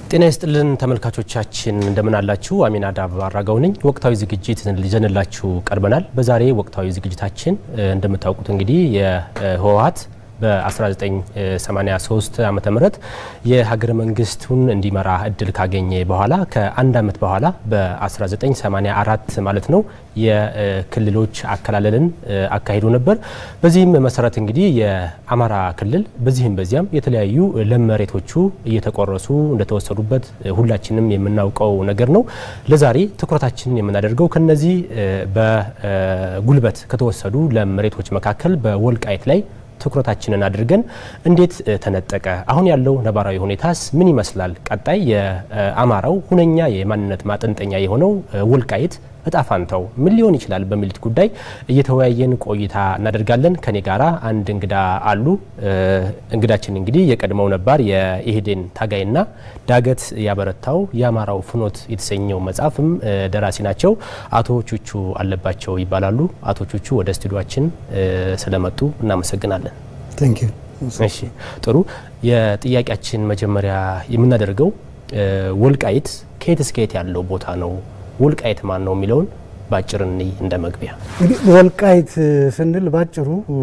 ጤና ይስጥልን ተመልካቾቻችን እንደምን አላችሁ? አሚና ዳብ አራጋው ነኝ። ወቅታዊ ዝግጅት ይዘንላችሁ ቀርበናል። በዛሬ ወቅታዊ ዝግጅታችን እንደምታውቁት እንግዲህ የህወሓት በ1983 ዓ ም የሀገረ መንግስቱን እንዲመራ እድል ካገኘ በኋላ ከአንድ ዓመት በኋላ በ1984 ማለት ነው የክልሎች አከላለልን አካሂዶ ነበር። በዚህም መሰረት እንግዲህ የአማራ ክልል በዚህም በዚያም የተለያዩ ለም መሬቶቹ እየተቆረሱ እንደተወሰዱበት ሁላችንም የምናውቀው ነገር ነው። ለዛሬ ትኩረታችንን የምናደርገው ከነዚህ በጉልበት ከተወሰዱ ለም መሬቶች መካከል በወልቃይት ላይ ትኩረታችንን አድርገን እንዴት ተነጠቀ፣ አሁን ያለው ነባራዊ ሁኔታስ ምን ይመስላል፣ ቀጣይ የአማራው ሁነኛ የማንነት ማጠንጠኛ የሆነው ወልቃይት እጣ ፋንታው ምን ሊሆን ይችላል በሚሉት ጉዳይ እየተወያየን ቆይታ እናደርጋለን። ከኔ ጋራ አንድ እንግዳ አሉ። እንግዳችን እንግዲህ የቀድሞው ነባር የኢህዴን ታጋይና ዳገት ያበረታው የአማራው ፍኖት የተሰኘው መጽሐፍም ደራሲ ናቸው። አቶ ቹቹ አለባቸው ይባላሉ። አቶ ቹቹ ወደ ስቱዲዮችን ስለመጡ እናመሰግናለን። እሺ ጥሩ። የጥያቄያችን መጀመሪያ የምናደርገው ወልቃይት ከየት እስከ የት ያለው ቦታ ነው? ወልቃይት ማን ነው የሚለውን ባጭር እንይ እንደ መግቢያ። እንግዲህ ወልቃይት ስንል ባጭሩ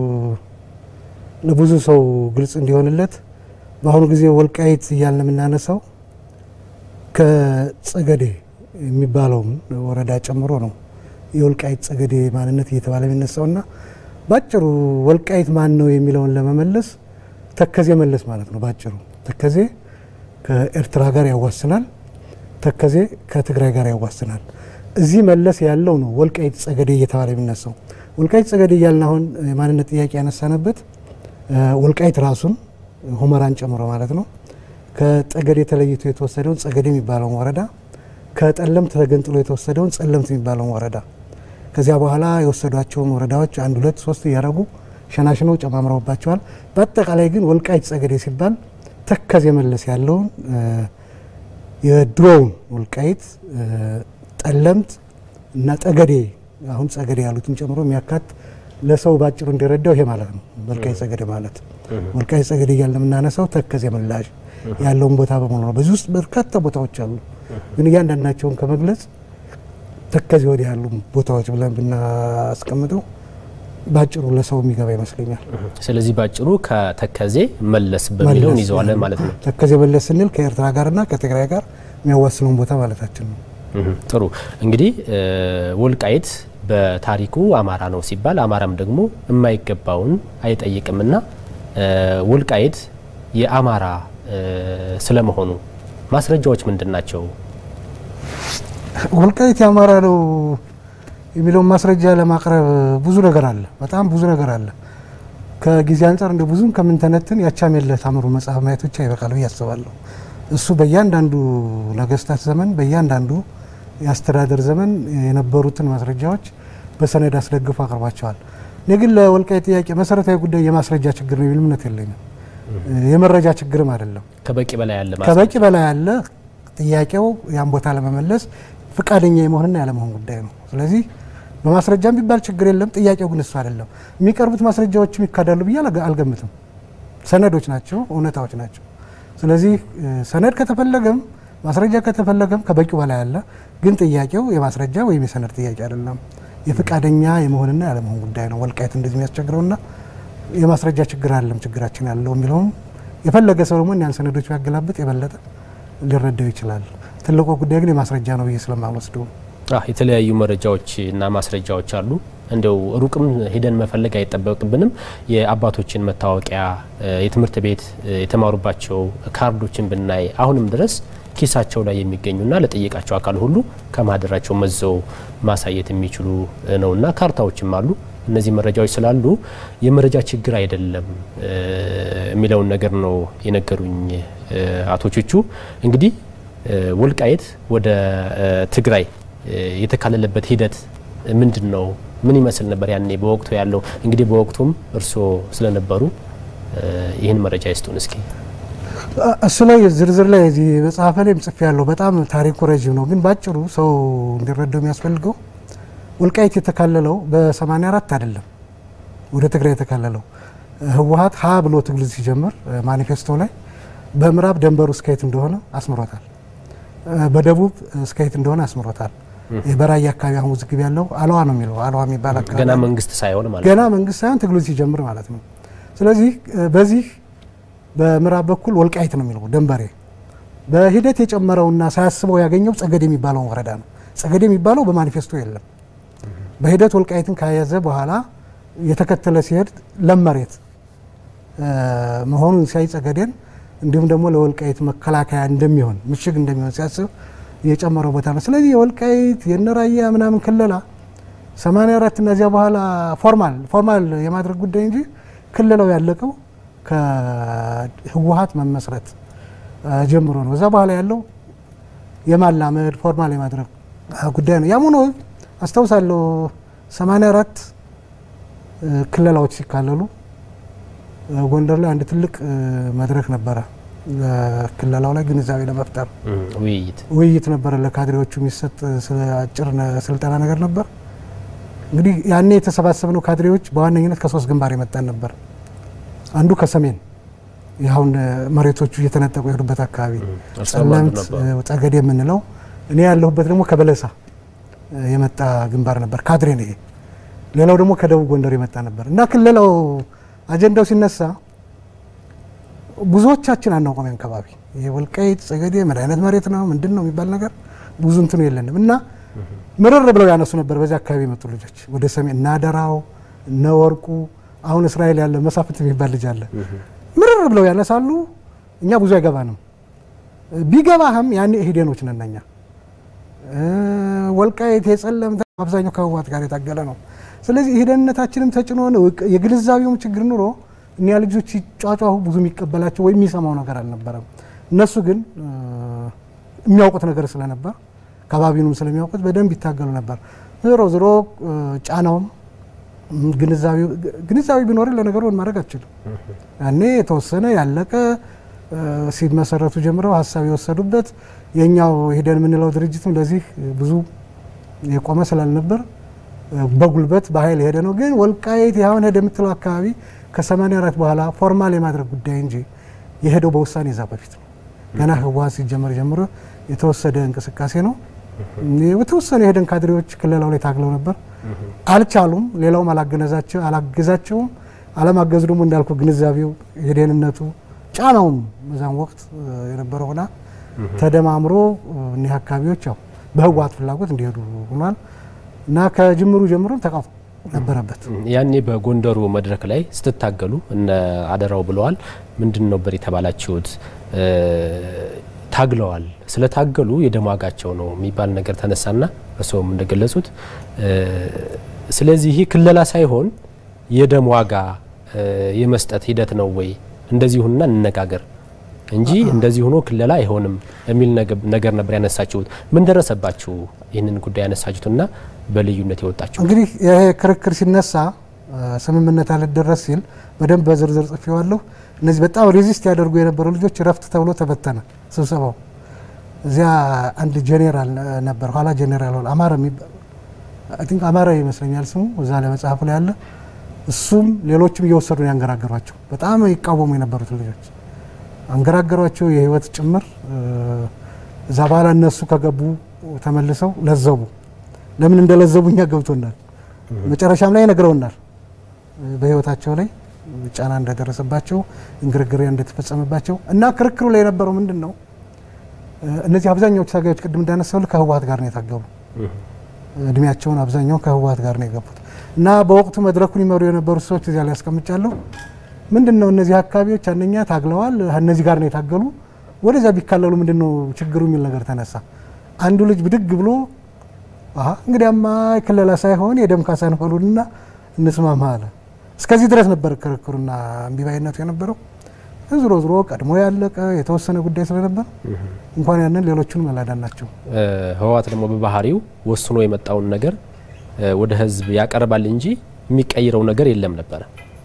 ለብዙ ሰው ግልጽ እንዲሆንለት በአሁኑ ጊዜ ወልቃይት እያልን የምናነሳው ከጸገዴ የሚባለውን ወረዳ ጨምሮ ነው የወልቃይት ጸገዴ ማንነት እየተባለ የሚነሳውና ባጭሩ ወልቃይት ማን ነው የሚለውን ለመመለስ ተከዜ መለስ ማለት ነው። ባጭሩ ተከዜ ከኤርትራ ጋር ያዋስናል። ተከዜ ከትግራይ ጋር ያዋስናል። እዚህ መለስ ያለው ነው ወልቃይት ጸገዴ እየተባለ የሚነሳው። ወልቃይት ጸገዴ እያልን አሁን የማንነት ጥያቄ ያነሳነበት ወልቃይት ራሱን ሁመራን ጨምሮ ማለት ነው ከጠገዴ ተለይቶ የተወሰደውን ጸገዴ የሚባለውን ወረዳ ከጠለምት ተገንጥሎ የተወሰደውን ጸለምት የሚባለውን ወረዳ ከዚያ በኋላ የወሰዷቸውን ወረዳዎች አንድ ሁለት ሶስት እያደረጉ ሸናሽነው ጨማምረውባቸዋል። በአጠቃላይ ግን ወልቃይት ጸገዴ ሲባል ተከዜ መለስ ያለውን የድሮውን ወልቃይት ጠለምት እና ጠገዴ አሁን ጸገዴ ያሉትን ጨምሮ የሚያካት ለሰው ባጭሩ እንዲረዳው ይሄ ማለት ነው። ወልቃይት ጸገዴ ማለት ወልቃይት ጸገዴ እያልን የምናነሳው ተከዜ ምላሽ ያለውን ቦታ በሙሉ ነው። በዚህ ውስጥ በርካታ ቦታዎች አሉ። ግን እያንዳንዳቸውን ከመግለጽ ተከዜ ወዲህ ያሉ ቦታዎች ብለን ብናስቀምጠው ባጭሩ ለሰው የሚገባ ይመስለኛል። ስለዚህ ባጭሩ ከተከዜ መለስ በሚለውን ይዘዋለን ማለት ነው። ተከዜ መለስ ስንል ከኤርትራ ጋርና ከትግራይ ጋር የሚያዋስነውን ቦታ ማለታችን ነው። ጥሩ እንግዲህ ወልቃይት በታሪኩ አማራ ነው ሲባል አማራም ደግሞ የማይገባውን አይጠይቅምና ወልቃይት የአማራ ስለመሆኑ ማስረጃዎች ምንድን ናቸው? ወልቃይት የአማራ ነው የሚለውን ማስረጃ ለማቅረብ ብዙ ነገር አለ። በጣም ብዙ ነገር አለ። ከጊዜ አንጻር እንደ ብዙም ከምንተነትን ያቻሜለ ታምሩ መጽሐፍ ማየት ብቻ ይበቃል ብዬ አስባለሁ። እሱ በእያንዳንዱ ነገስታት ዘመን በእያንዳንዱ የአስተዳደር ዘመን የነበሩትን ማስረጃዎች በሰነድ አስደግፎ አቅርባቸዋል። እኔ ግን ለወልቃይት ጥያቄ መሰረታዊ ጉዳይ የማስረጃ ችግር ነው የሚል እምነት የለኝም። የመረጃ ችግርም አይደለም። ከበቂ በላይ ያለ ከበቂ በላይ ያለ ጥያቄው ያን ቦታ ለመመለስ ፈቃደኛ የመሆንና ያለመሆን ጉዳይ ነው። ስለዚህ በማስረጃ ቢባል ችግር የለም። ጥያቄው ግን እሱ አይደለም። የሚቀርቡት ማስረጃዎችም ይካዳሉ ብዬ አልገምትም። ሰነዶች ናቸው፣ እውነታዎች ናቸው። ስለዚህ ሰነድ ከተፈለገም ማስረጃ ከተፈለገም ከበቂው በላይ አለ። ግን ጥያቄው የማስረጃ ወይም የሰነድ ጥያቄ አይደለም። የፈቃደኛ የመሆንና ያለመሆን ጉዳይ ነው። ወልቃይት እንደዚህ የሚያስቸግረውና የማስረጃ ችግር አለም ችግራችን ያለው የሚለውም የፈለገ ሰው ደግሞ ያን ሰነዶች ቢያገላብጥ የበለጠ ሊረዳው ይችላል። ትልቁ ጉዳይ ግን የማስረጃ ነው ብዬ ስለማልወስደው የተለያዩ መረጃዎች እና ማስረጃዎች አሉ። እንደው ሩቅም ሄደን መፈለግ አይጠበቅብንም። የአባቶችን መታወቂያ፣ የትምህርት ቤት የተማሩባቸው ካርዶችን ብናይ አሁንም ድረስ ኪሳቸው ላይ የሚገኙና ለጠየቃቸው አካል ሁሉ ከማህደራቸው መዘው ማሳየት የሚችሉ ነውና ካርታዎችም አሉ። እነዚህ መረጃዎች ስላሉ የመረጃ ችግር አይደለም የሚለውን ነገር ነው የነገሩኝ አቶ ቹቹ። እንግዲህ ወልቃይት ወደ ትግራይ የተካለለበት ሂደት ምንድን ነው? ምን ይመስል ነበር ያኔ በወቅቱ ያለው? እንግዲህ በወቅቱም እርስዎ ስለነበሩ ይህን መረጃ ይስጡን እስኪ። እሱ ላይ ዝርዝር ላይ እዚህ መጽሐፈ ላይም ጽፌ ያለው በጣም ታሪኩ ረዥም ነው፣ ግን ባጭሩ ሰው እንዲረዳው የሚያስፈልገው ወልቃይት የተካለለው በ84 አይደለም ወደ ትግራይ የተካለለው ህወሀት ሀ ብሎ ትግል ሲጀምር ማኒፌስቶ ላይ በምዕራብ ደንበሩ እስከየት እንደሆነ አስምሮታል። በደቡብ እስከ የት እንደሆነ አስምሮታል። በራያ አካባቢ አሁን ውዝግብ ያለው አለዋ ነው የሚለው አለዋ የሚባል አካባቢ ገና መንግስት ሳይሆን ማለት ገና መንግስት ሳይሆን ትግሉ ሲጀምር ማለት ነው። ስለዚህ በዚህ በምዕራብ በኩል ወልቃይት ነው የሚለው ደንበሬ በሂደት የጨመረውና ሳያስበው ያገኘው ጸገዴ የሚባለውን ወረዳ ነው። ጸገዴ የሚባለው በማኒፌስቶ የለም። በሂደት ወልቃይትን ከያዘ በኋላ የተከተለ ሲሄድ ለም መሬት መሆኑን ሲያይ ጸገዴን እንዲሁም ደግሞ ለወልቃይት መከላከያ እንደሚሆን ምሽግ እንደሚሆን ሲያስብ የጨመረው ቦታ ነው። ስለዚህ የወልቃይት የነራያ ምናምን ክለላ 84 እነዚያ በኋላ ፎርማል ፎርማል የማድረግ ጉዳይ እንጂ ክልለው ያለቀው ከህወሀት መመስረት ጀምሮ ነው። እዛ በኋላ ያለው የማላመድ ፎርማል የማድረግ ጉዳይ ነው። ያም ሆኖ አስታውሳለሁ 84 ክለላዎች ሲካለሉ ጎንደር ላይ አንድ ትልቅ መድረክ ነበረ። ክለላው ላይ ግንዛቤ ለመፍጠር ውይይት ውይይት ነበረ። ለካድሬዎቹ የሚሰጥ አጭር ስልጠና ነገር ነበር። እንግዲህ ያኔ የተሰባሰብነው ካድሬዎች በዋነኝነት ከሶስት ግንባር የመጣን ነበር። አንዱ ከሰሜን ይኸውን መሬቶቹ እየተነጠቁ የሄዱበት አካባቢ ጸለምት፣ ጸገዴ የምንለው እኔ ያለሁበት ደግሞ ከበለሳ የመጣ ግንባር ነበር። ካድሬ ነው ይሄ። ሌላው ደግሞ ከደቡብ ጎንደር የመጣ ነበር እና ክልለው አጀንዳው ሲነሳ ብዙዎቻችን አናውቀም። ያን ከባቢ ይሄ ወልቃይት ጸገዴ ምን አይነት መሬት ነው ምንድን ነው የሚባል ነገር ብዙ እንትኑ የለንም እና ምርር ብለው ያነሱ ነበር። በዚህ አካባቢ የመጡ ልጆች ወደ ሰሜን እነ አደራው እነ ወርቁ አሁን እስራኤል ያለ መሳፍንት የሚባል ልጅ አለ። ምርር ብለው ያነሳሉ። እኛ ብዙ አይገባንም። ቢገባህም ያኔ ኢህዴኖች ነን እኛ። ወልቃይት የጸለምት አብዛኛው ከህወሓት ጋር የታገለ ነው። ስለዚህ ኢህዴንነታችንም ተጭኖ ነው የግንዛቤውም ችግር ኑሮ እኒያ ልጆች ሲጫጫሁ ብዙ የሚቀበላቸው ወይም የሚሰማው ነገር አልነበረም። እነሱ ግን የሚያውቁት ነገር ስለነበር ከባቢኑም ስለሚያውቁት በደንብ ይታገሉ ነበር። ዞሮ ዞሮ ጫናውም ግንዛቤ ቢኖር ለነገሩ ማድረግ አችልም። ያኔ የተወሰነ ያለቀ ሲመሰረቱ ጀምረው ሀሳብ የወሰዱበት የኛው ሄደን የምንለው ድርጅትም ለዚህ ብዙ የቆመ ስላልነበር በጉልበት በኃይል የሄደ ነው። ግን ወልቃይት ያሁን ሄደ የምትለው አካባቢ ከ84 በኋላ ፎርማል የማድረግ ጉዳይ እንጂ የሄደው በውሳኔ እዛ በፊት ነው። ገና ህወሓት ሲጀመር ጀምሮ የተወሰደ እንቅስቃሴ ነው። የተወሰኑ የሄደን ካድሬዎች ክልላው ላይ ታግለው ነበር፣ አልቻሉም። ሌላውም አላገነዛቸው አላገዛቸውም። አለማገዙ ደግሞ እንዳልኩ ግንዛቤው የደህንነቱ ጫናውም በዛም ወቅት የነበረው ሆና ተደማምሮ እኒህ አካባቢዎች ያው በህወሓት ፍላጎት እንዲሄዱ ሆኗል እና ከጅምሩ ጀምሮ ተቃውሞ ነበረበት። ያኔ በጎንደሩ መድረክ ላይ ስትታገሉ እነ አደራው ብለዋል። ምንድን ነበር የተባላችሁት? ታግለዋል። ስለታገሉ የደም ዋጋቸው ነው የሚባል ነገር ተነሳና እርስዎም እንደገለጹት ስለዚህ ይህ ክለላ ሳይሆን የደም ዋጋ የመስጠት ሂደት ነው ወይ እንደዚህ ሁንና እንነጋገር እንጂ እንደዚህ ሆኖ ክለላ አይሆንም የሚል ነገር ነበር ያነሳችሁት። ምን ደረሰባችሁ? ይህንን ጉዳይ ያነሳችሁትና በልዩነት የወጣችሁ እንግዲህ ይሄ ክርክር ሲነሳ ስምምነት አልደረስ ሲል በደንብ በዝርዝር ጽፌዋለሁ። እነዚህ በጣም ሬዚስት ያደርጉ የነበሩ ልጆች ረፍት ተብሎ ተበተነ ስብሰባው። እዚያ አንድ ጄኔራል ነበር፣ ኋላ ጄኔራል ሆነ አማረ የሚባል ቲንክ አማረ ይመስለኛል ስሙ፣ እዛ ላይ መጽሐፉ ላይ ያለ እሱም ሌሎችም እየወሰዱ ነው ያንገራገሯቸው። በጣም ይቃወሙ የነበሩት ልጆች አንገራገሯቸው፣ የህይወት ጭምር። እዛ በኋላ እነሱ ከገቡ ተመልሰው ለዘቡ። ለምን እንደለዘቡ እኛ ገብቶናል። መጨረሻም ላይ ነግረውናል በህይወታቸው ላይ ጫና እንደደረሰባቸው እንግርግር እንደተፈጸመባቸው እና ክርክሩ ላይ የነበረው ምንድን ነው? እነዚህ አብዛኛዎቹ ታጋዮች ቅድም እንዳነሳው ከህወሓት ጋር ነው የታገሉ። እድሜያቸውን አብዛኛውን ከህወሓት ጋር ነው የገቡት እና በወቅቱ መድረኩን ይመሩ የነበሩ ሰዎች እዚያ ላይ ያስቀምጫለሁ። ምንድን ነው እነዚህ አካባቢዎች አንደኛ ታግለዋል፣ እነዚህ ጋር ነው የታገሉ። ወደዚያ ቢካለሉ ምንድን ነው ችግሩ የሚል ነገር ተነሳ። አንዱ ልጅ ብድግ ብሎ እንግዲያማ ክለላ ሳይሆን የደም ካሳ እንበሉንና እንስማማ አለ። እስከዚህ ድረስ ነበር ክርክሩና እምቢባይነቱ የነበረው። ዝሮ ዝሮ ቀድሞ ያለቀ የተወሰነ ጉዳይ ስለነበር እንኳን ያንን ሌሎቹን መላዳን ናቸው። ህወሓት ደግሞ በባህሪው ወስኖ የመጣውን ነገር ወደ ህዝብ ያቀርባል እንጂ የሚቀይረው ነገር የለም ነበረ።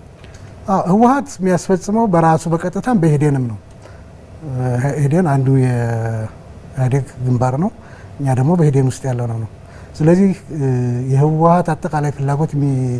ህወሓት የሚያስፈጽመው በራሱ በቀጥታም በኢህዴንም ነው። ኢህዴን አንዱ የኢህአዴግ ግንባር ነው። እኛ ደግሞ በኢህዴን ውስጥ ያለው ነው ነው ስለዚህ የህወሓት አጠቃላይ ፍላጎት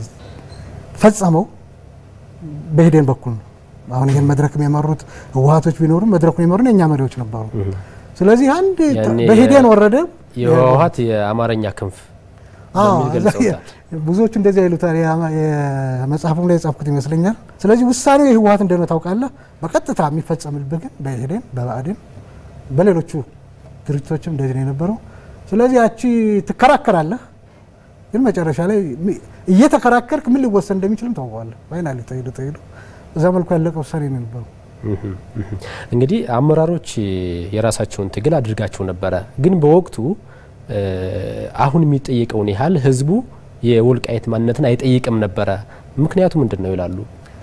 የሚፈጸመው በኢህዴን በኩል ነው። አሁን ይህን መድረክ የመሩት ህወሓቶች ቢኖሩም መድረኩን የመሩን የእኛ መሪዎች ነበሩ። ስለዚህ አንድ ያኔ በሂደን ወረደ የህወሀት የአማርኛ ክንፍ አዎ፣ በሚል እዛ ገልጸውታል። ብዙዎቹ እንደዚህ ይሉታል። የአማ- የመጽሐፉም ላይ የጻፍኩት ይመስለኛል። ስለዚህ ውሳኔው የህወሀት እንደሆነ ታውቃለህ። በቀጥታ የሚፈጸምልብህ ግን በኢህዴን በብአዴን በሌሎቹ ድርጅቶችም እንደዚህ ነው የነበረው። ስለዚህ ያቺ ትከራከራለህ፣ ግን መጨረሻ ላይ ሚ- እየተከራከርክ ምን ሊወሰን እንደሚችልም ታውቀዋለህ። ፋይናሊ ተሄዶ ተሄዶ በዛ መልኩ ያለቀ ውሳኔ ነው የነበረው። እህም፣ እህም። እንግዲህ አመራሮች የራሳቸውን ትግል አድርጋቸው ነበረ። ግን በወቅቱ እ፣ አሁን የሚጠየቀውን ያህል ህዝቡ የወልቃይት ማንነትን አይጠይቅም ነበረ። ምክንያቱ ምንድን ነው ይላሉ።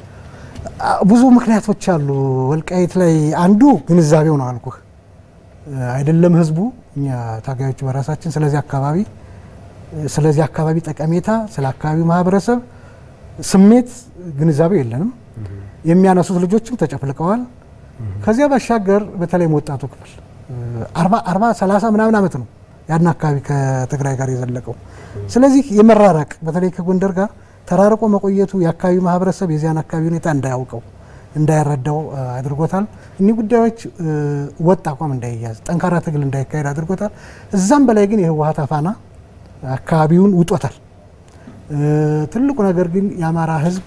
አ- ብዙ ምክንያቶች አሉ። ወልቃይት ላይ አንዱ ግንዛቤው ነው አልኩህ። እ፣ አይደለም ህዝቡ እኛ ታጋዮቹ በራሳችን ስለዚህ አካባቢ እ፣ ስለዚህ አካባቢ ጠቀሜታ ስለ አካባቢው ማህበረሰብ ስሜት ግንዛቤው የለንም። የሚያነሱት ልጆችም ተጨፍልቀዋል። ከዚያ ባሻገር በተለይም ወጣቱ ክፍል እ፣ አርባ አርባ ሰላሳ ምናምን ዓመት ነው ያን አካባቢ ከትግራይ ጋር የዘለቀው። ስለዚህ የመራራቅ በተለይ ከጎንደር ጋር ተራርቆ መቆየቱ የአካባቢው ማህበረሰብ የዚያን አካባቢ ሁኔታ እንዳያውቀው እንዳይረዳው እ፣ አድርጎታል። እኒህ ጉዳዮች እ፣ ወጥ አቋም እንዳይያዝ ጠንካራ ትግል እንዳይካሄድ አድርጎታል። እዛም በላይ ግን የህወሀት አፋና አካባቢውን ውጦታል። እ፣ ትልቁ ነገር ግን የአማራ ህዝብ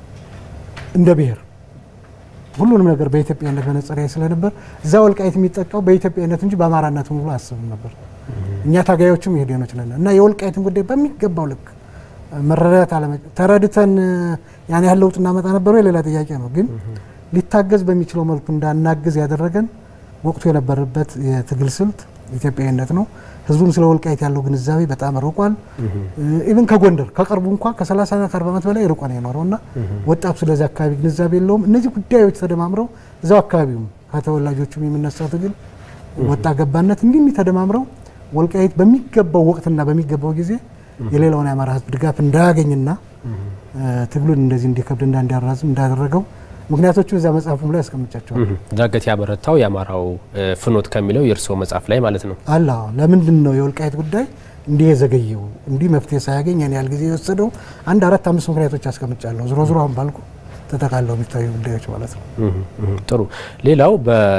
እንደ ብሔር ሁሉንም ነገር በኢትዮጵያነት መነጽር ያይ ስለነበር እዛ ወልቃይት የሚጠቃው በኢትዮጵያነት እንጂ በአማራነት ብሎ አያስብም ነበር። እኛ ታጋዮችም የሄደኖች ነን እና የወልቃይትን ጉዳይ በሚገባው ልክ መረዳት አለመ ተረድተን ያን ያህል ለውጥ እናመጣ ነበረ ሌላ ጥያቄ ነው። ግን ሊታገዝ በሚችለው መልኩ እንዳናግዝ ያደረገን ወቅቱ የነበረበት የትግል ስልት ኢትዮጵያዊነት ነው። ህዝቡም ስለ ወልቃይት ያለው ግንዛቤ በጣም ርቋል። ኢቭን ከጎንደር ከቅርቡ እንኳ ከ30ና ከ40 ዓመት በላይ ርቆ ነው የኖረው እና ወጣቱ ስለዚህ አካባቢ ግንዛቤ የለውም። እነዚህ ጉዳዮች ተደማምረው እዛው አካባቢውም ከተወላጆቹም የሚነሳው ትግል ወጣ ገባነት እንዲህ ተደማምረው ወልቃይት በሚገባው ወቅትና በሚገባው ጊዜ የሌላውን የአማራ ህዝብ ድጋፍ እንዳያገኝና ትግሉን እንደዚህ እንዲከብድና እንዲያራዝም እንዳደረገው ምክንያቶቹ እዛ መጽሐፉም ላይ ያስቀምጫቸዋል። ዳገት ያበረታው የአማራው ፍኖት ከሚለው የእርስዎ መጽሐፍ ላይ ማለት ነው። አላ ለምንድን ነው የወልቃይት ጉዳይ እንዲህ የዘገየው እንዲህ መፍትሄ ሳያገኝ ያን ያህል ጊዜ የወሰደው? አንድ አራት አምስት ምክንያቶች አስቀምጫለሁ። ዝሮ ዝሮ አሁን ባልኩ ተጠቃለው የሚታዩ ጉዳዮች ማለት ነው። ጥሩ። ሌላው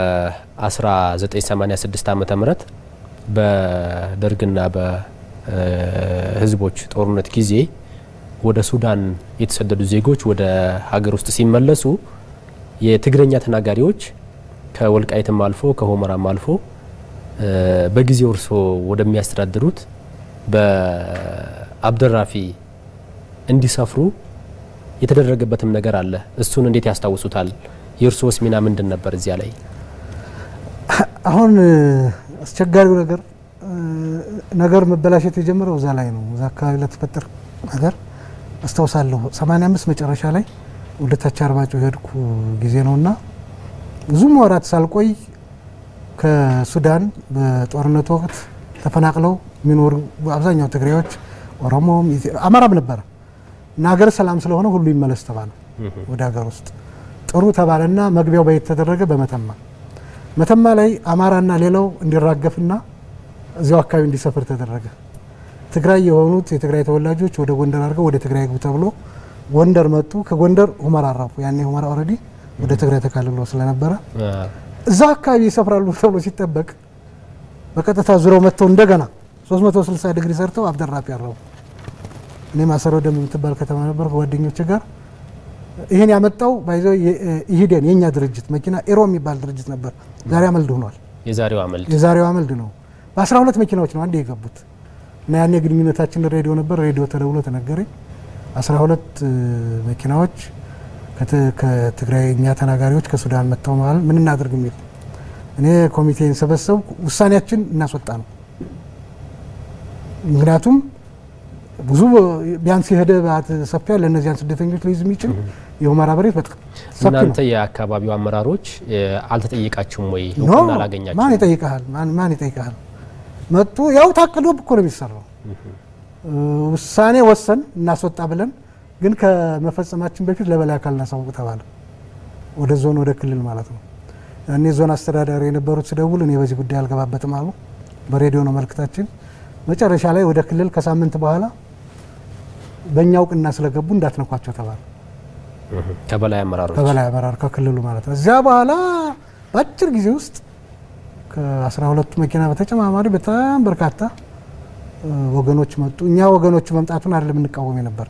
በ1986 ዓመተ ምህረት በደርግና በህዝቦች ጦርነት ጊዜ ወደ ሱዳን የተሰደዱ ዜጎች ወደ ሀገር ውስጥ ሲመለሱ የትግረኛ ተናጋሪዎች ከወልቃይትም አልፎ ከሆመራም አልፎ በጊዜው እርሶ ወደሚያስተዳድሩት በአብደራፊ እንዲሰፍሩ የተደረገበትም ነገር አለ። እሱን እንዴት ያስታውሱታል? የእርስዎስ ሚና ምንድን ነበር እዚያ ላይ? አሁን አስቸጋሪው ነገር ነገር መበላሸት የጀመረው እዛ ላይ ነው። እዛ አካባቢ ለተፈጠር ነገር አስታውሳለሁ። 85 መጨረሻ ላይ ወደ ታች አርማጭሆ የሄድኩ ጊዜ ነውና ብዙም ወራት ሳልቆይ ከሱዳን በጦርነቱ ወቅት ተፈናቅለው የሚኖሩ አብዛኛው ትግሬዎች፣ ኦሮሞም፣ አማራም ነበረ እና ሀገር ሰላም ስለሆነ ሁሉ ይመለስ ተባለ ወደ ሀገር ውስጥ ጥሩ ተባለና መግቢያው በየት ተደረገ? በመተማ መተማ ላይ አማራና ሌላው እንዲራገፍና እዚያው አካባቢ እንዲሰፍር ተደረገ። ትግራይ የሆኑት የትግራይ ተወላጆች ወደ ጎንደር አድርገው ወደ ትግራይ ግቡ ተብሎ ጎንደር መጡ። ከጎንደር ሁመራ አራፉ። ያኔ ሁመራ ኦልሬዲ ወደ ትግራይ ተካልሎ ስለነበረ እዛ አካባቢ ይሰፍራሉ ተብሎ ሲጠበቅ በቀጥታ ዙረው መጥተው እንደገና 360 ዲግሪ ሰርተው አብደራፊ ያረቡ። እኔ ማሰረው ደም የምትባል ከተማ ነበር ከጓደኞች ጋር ይህን ያመጣው ባይዘው ኢሂዴን የእኛ ድርጅት መኪና ኤሮ የሚባል ድርጅት ነበር። ዛሬ አመልድ ሆኗል። የዛሬው አመልድ የዛሬው አመልድ ነው። በአስራ ሁለት መኪናዎች ነው አንድ የገቡት እና ያኔ ግንኙነታችን ሬዲዮ ነበር። ሬዲዮ ተደውሎ ተነገረኝ። አስራ ሁለት መኪናዎች ከትግራይ እኛ ተናጋሪዎች ከሱዳን መጥተው መል ምን እናድርግ የሚል እኔ ኮሚቴን ሰበሰብ ውሳኔያችን እናስወጣ ነው። ምክንያቱም ብዙ ቢያንስ የሄደ ሰፊ ያለ እነዚያን ስደተኞች ሊይዝ የሚችል የሁመራ መሬት በጣም ሰፊ ነው። እናንተ የአካባቢው አመራሮች አልተጠየቃችሁም ወይ? ኖ እውቅና አላገኛችሁም? ማን ይጠይቀሃል? ማን ይጠይቀሃል? መጡ። ያው ታቅዶ እኮ ነው የሚሰራው። ውሳኔ ወሰን እናስወጣ ብለን ግን ከመፈጸማችን በፊት ለበላይ አካል እናሳውቅ ተባለ። ወደ ዞን ወደ ክልል ማለት ነው። እኔ ዞን አስተዳዳሪ የነበሩት ሲደውል እኔ በዚህ ጉዳይ አልገባበትም አሉ። በሬዲዮ ነው መልእክታችን። መጨረሻ ላይ ወደ ክልል ከሳምንት በኋላ በእኛ እውቅና ስለገቡ እንዳትነኳቸው ተባለ። ከበላይ አመራሮች ከበላይ አመራር ከክልሉ ማለት ነው። እዚያ በኋላ በአጭር ጊዜ ውስጥ ከአስራ ሁለቱ መኪና በተጨማማሪ በጣም በርካታ ወገኖች መጡ። እኛ ወገኖቹ መምጣቱን አይደለም እንቃወም ነበር፣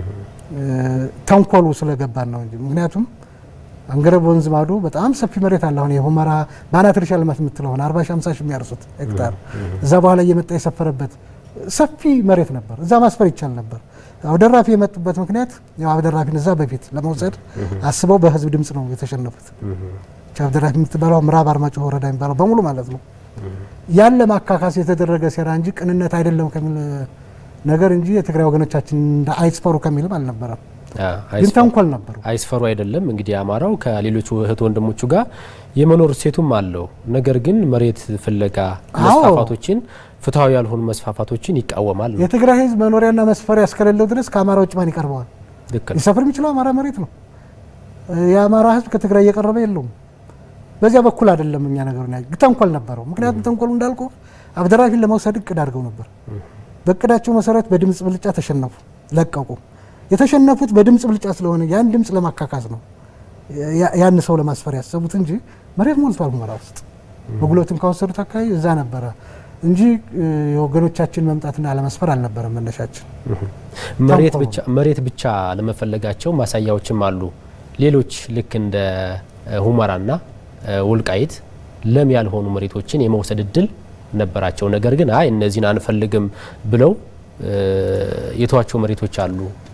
ተንኮሉ ስለገባን ነው እንጂ ምክንያቱም አንገረብ ወንዝ ማዶ በጣም ሰፊ መሬት አለ። አሁን የሁመራ በአናት እርሻ ልማት የምትለሆን አርባ ሺ ሃምሳ ሺ የሚያርሱት ሄክታር እዛ በኋላ እየመጣ የሰፈረበት ሰፊ መሬት ነበር። እዛ ማስፈር ይቻል ነበር። አብደራፊ የመጡበት ምክንያት ያው አብደራፊን እዛ በፊት ለመውሰድ አስበው በህዝብ ድምጽ ነው የተሸነፉት። አብደራፊ የምትባለው ምዕራብ አርማጭሆ ወረዳ የሚባለው በሙሉ ማለት ነው። ያን ለማካካስ የተደረገ ሴራ እንጂ ቅንነት አይደለም ከሚል ነገር እንጂ የትግራይ ወገኖቻችን እንደ አይስፈሩ ከሚልም አልነበረም። ግን ተንኮል ነበሩ። አይስፈሩ አይደለም እንግዲህ አማራው ከሌሎቹ እህት ወንድሞቹ ጋር የመኖር ሴቱም አለው። ነገር ግን መሬት ፍለጋ መስፋፋቶችን፣ ፍትሐዊ ያልሆኑ መስፋፋቶችን ይቃወማል ነው። የትግራይ ህዝብ መኖሪያና መስፈሪያ እስከሌለው ድረስ ከአማራ ውጭ ማን ይቀርበዋል? ልክ ነው። ሊሰፍር የሚችለው አማራ መሬት ነው። የአማራ ህዝብ ከትግራይ እየቀረበ የለውም። በዚያ በኩል አይደለም እኛ ነገሩ ተንኮል ነበረው። ምክንያቱም ተንኮሉ እንዳልኩ አብደራፊን ለመውሰድ እቅድ አድርገው ነበር። በእቅዳቸው መሰረት በድምፅ ብልጫ ተሸነፉ፣ ለቀቁ። የተሸነፉት በድምፅ ብልጫ ስለሆነ ያን ድምፅ ለማካካስ ነው ያን ሰው ለማስፈር ያሰቡት እንጂ መሬት ሞልቷል ሁመራ ውስጥ በጉልበትም ከወሰዱት አካባቢ እዛ ነበረ እንጂ የወገኖቻችን መምጣትና አለመስፈር አልነበረም መነሻችን። መሬት ብቻ መሬት ብቻ ለመፈለጋቸው ማሳያዎችም አሉ። ሌሎች ልክ እንደ ሁመራና ወልቃይት ለም ያልሆኑ መሬቶችን የመውሰድ እድል ነበራቸው። ነገር ግን አይ እነዚህን አንፈልግም ብለው የተዋቸው መሬቶች አሉ።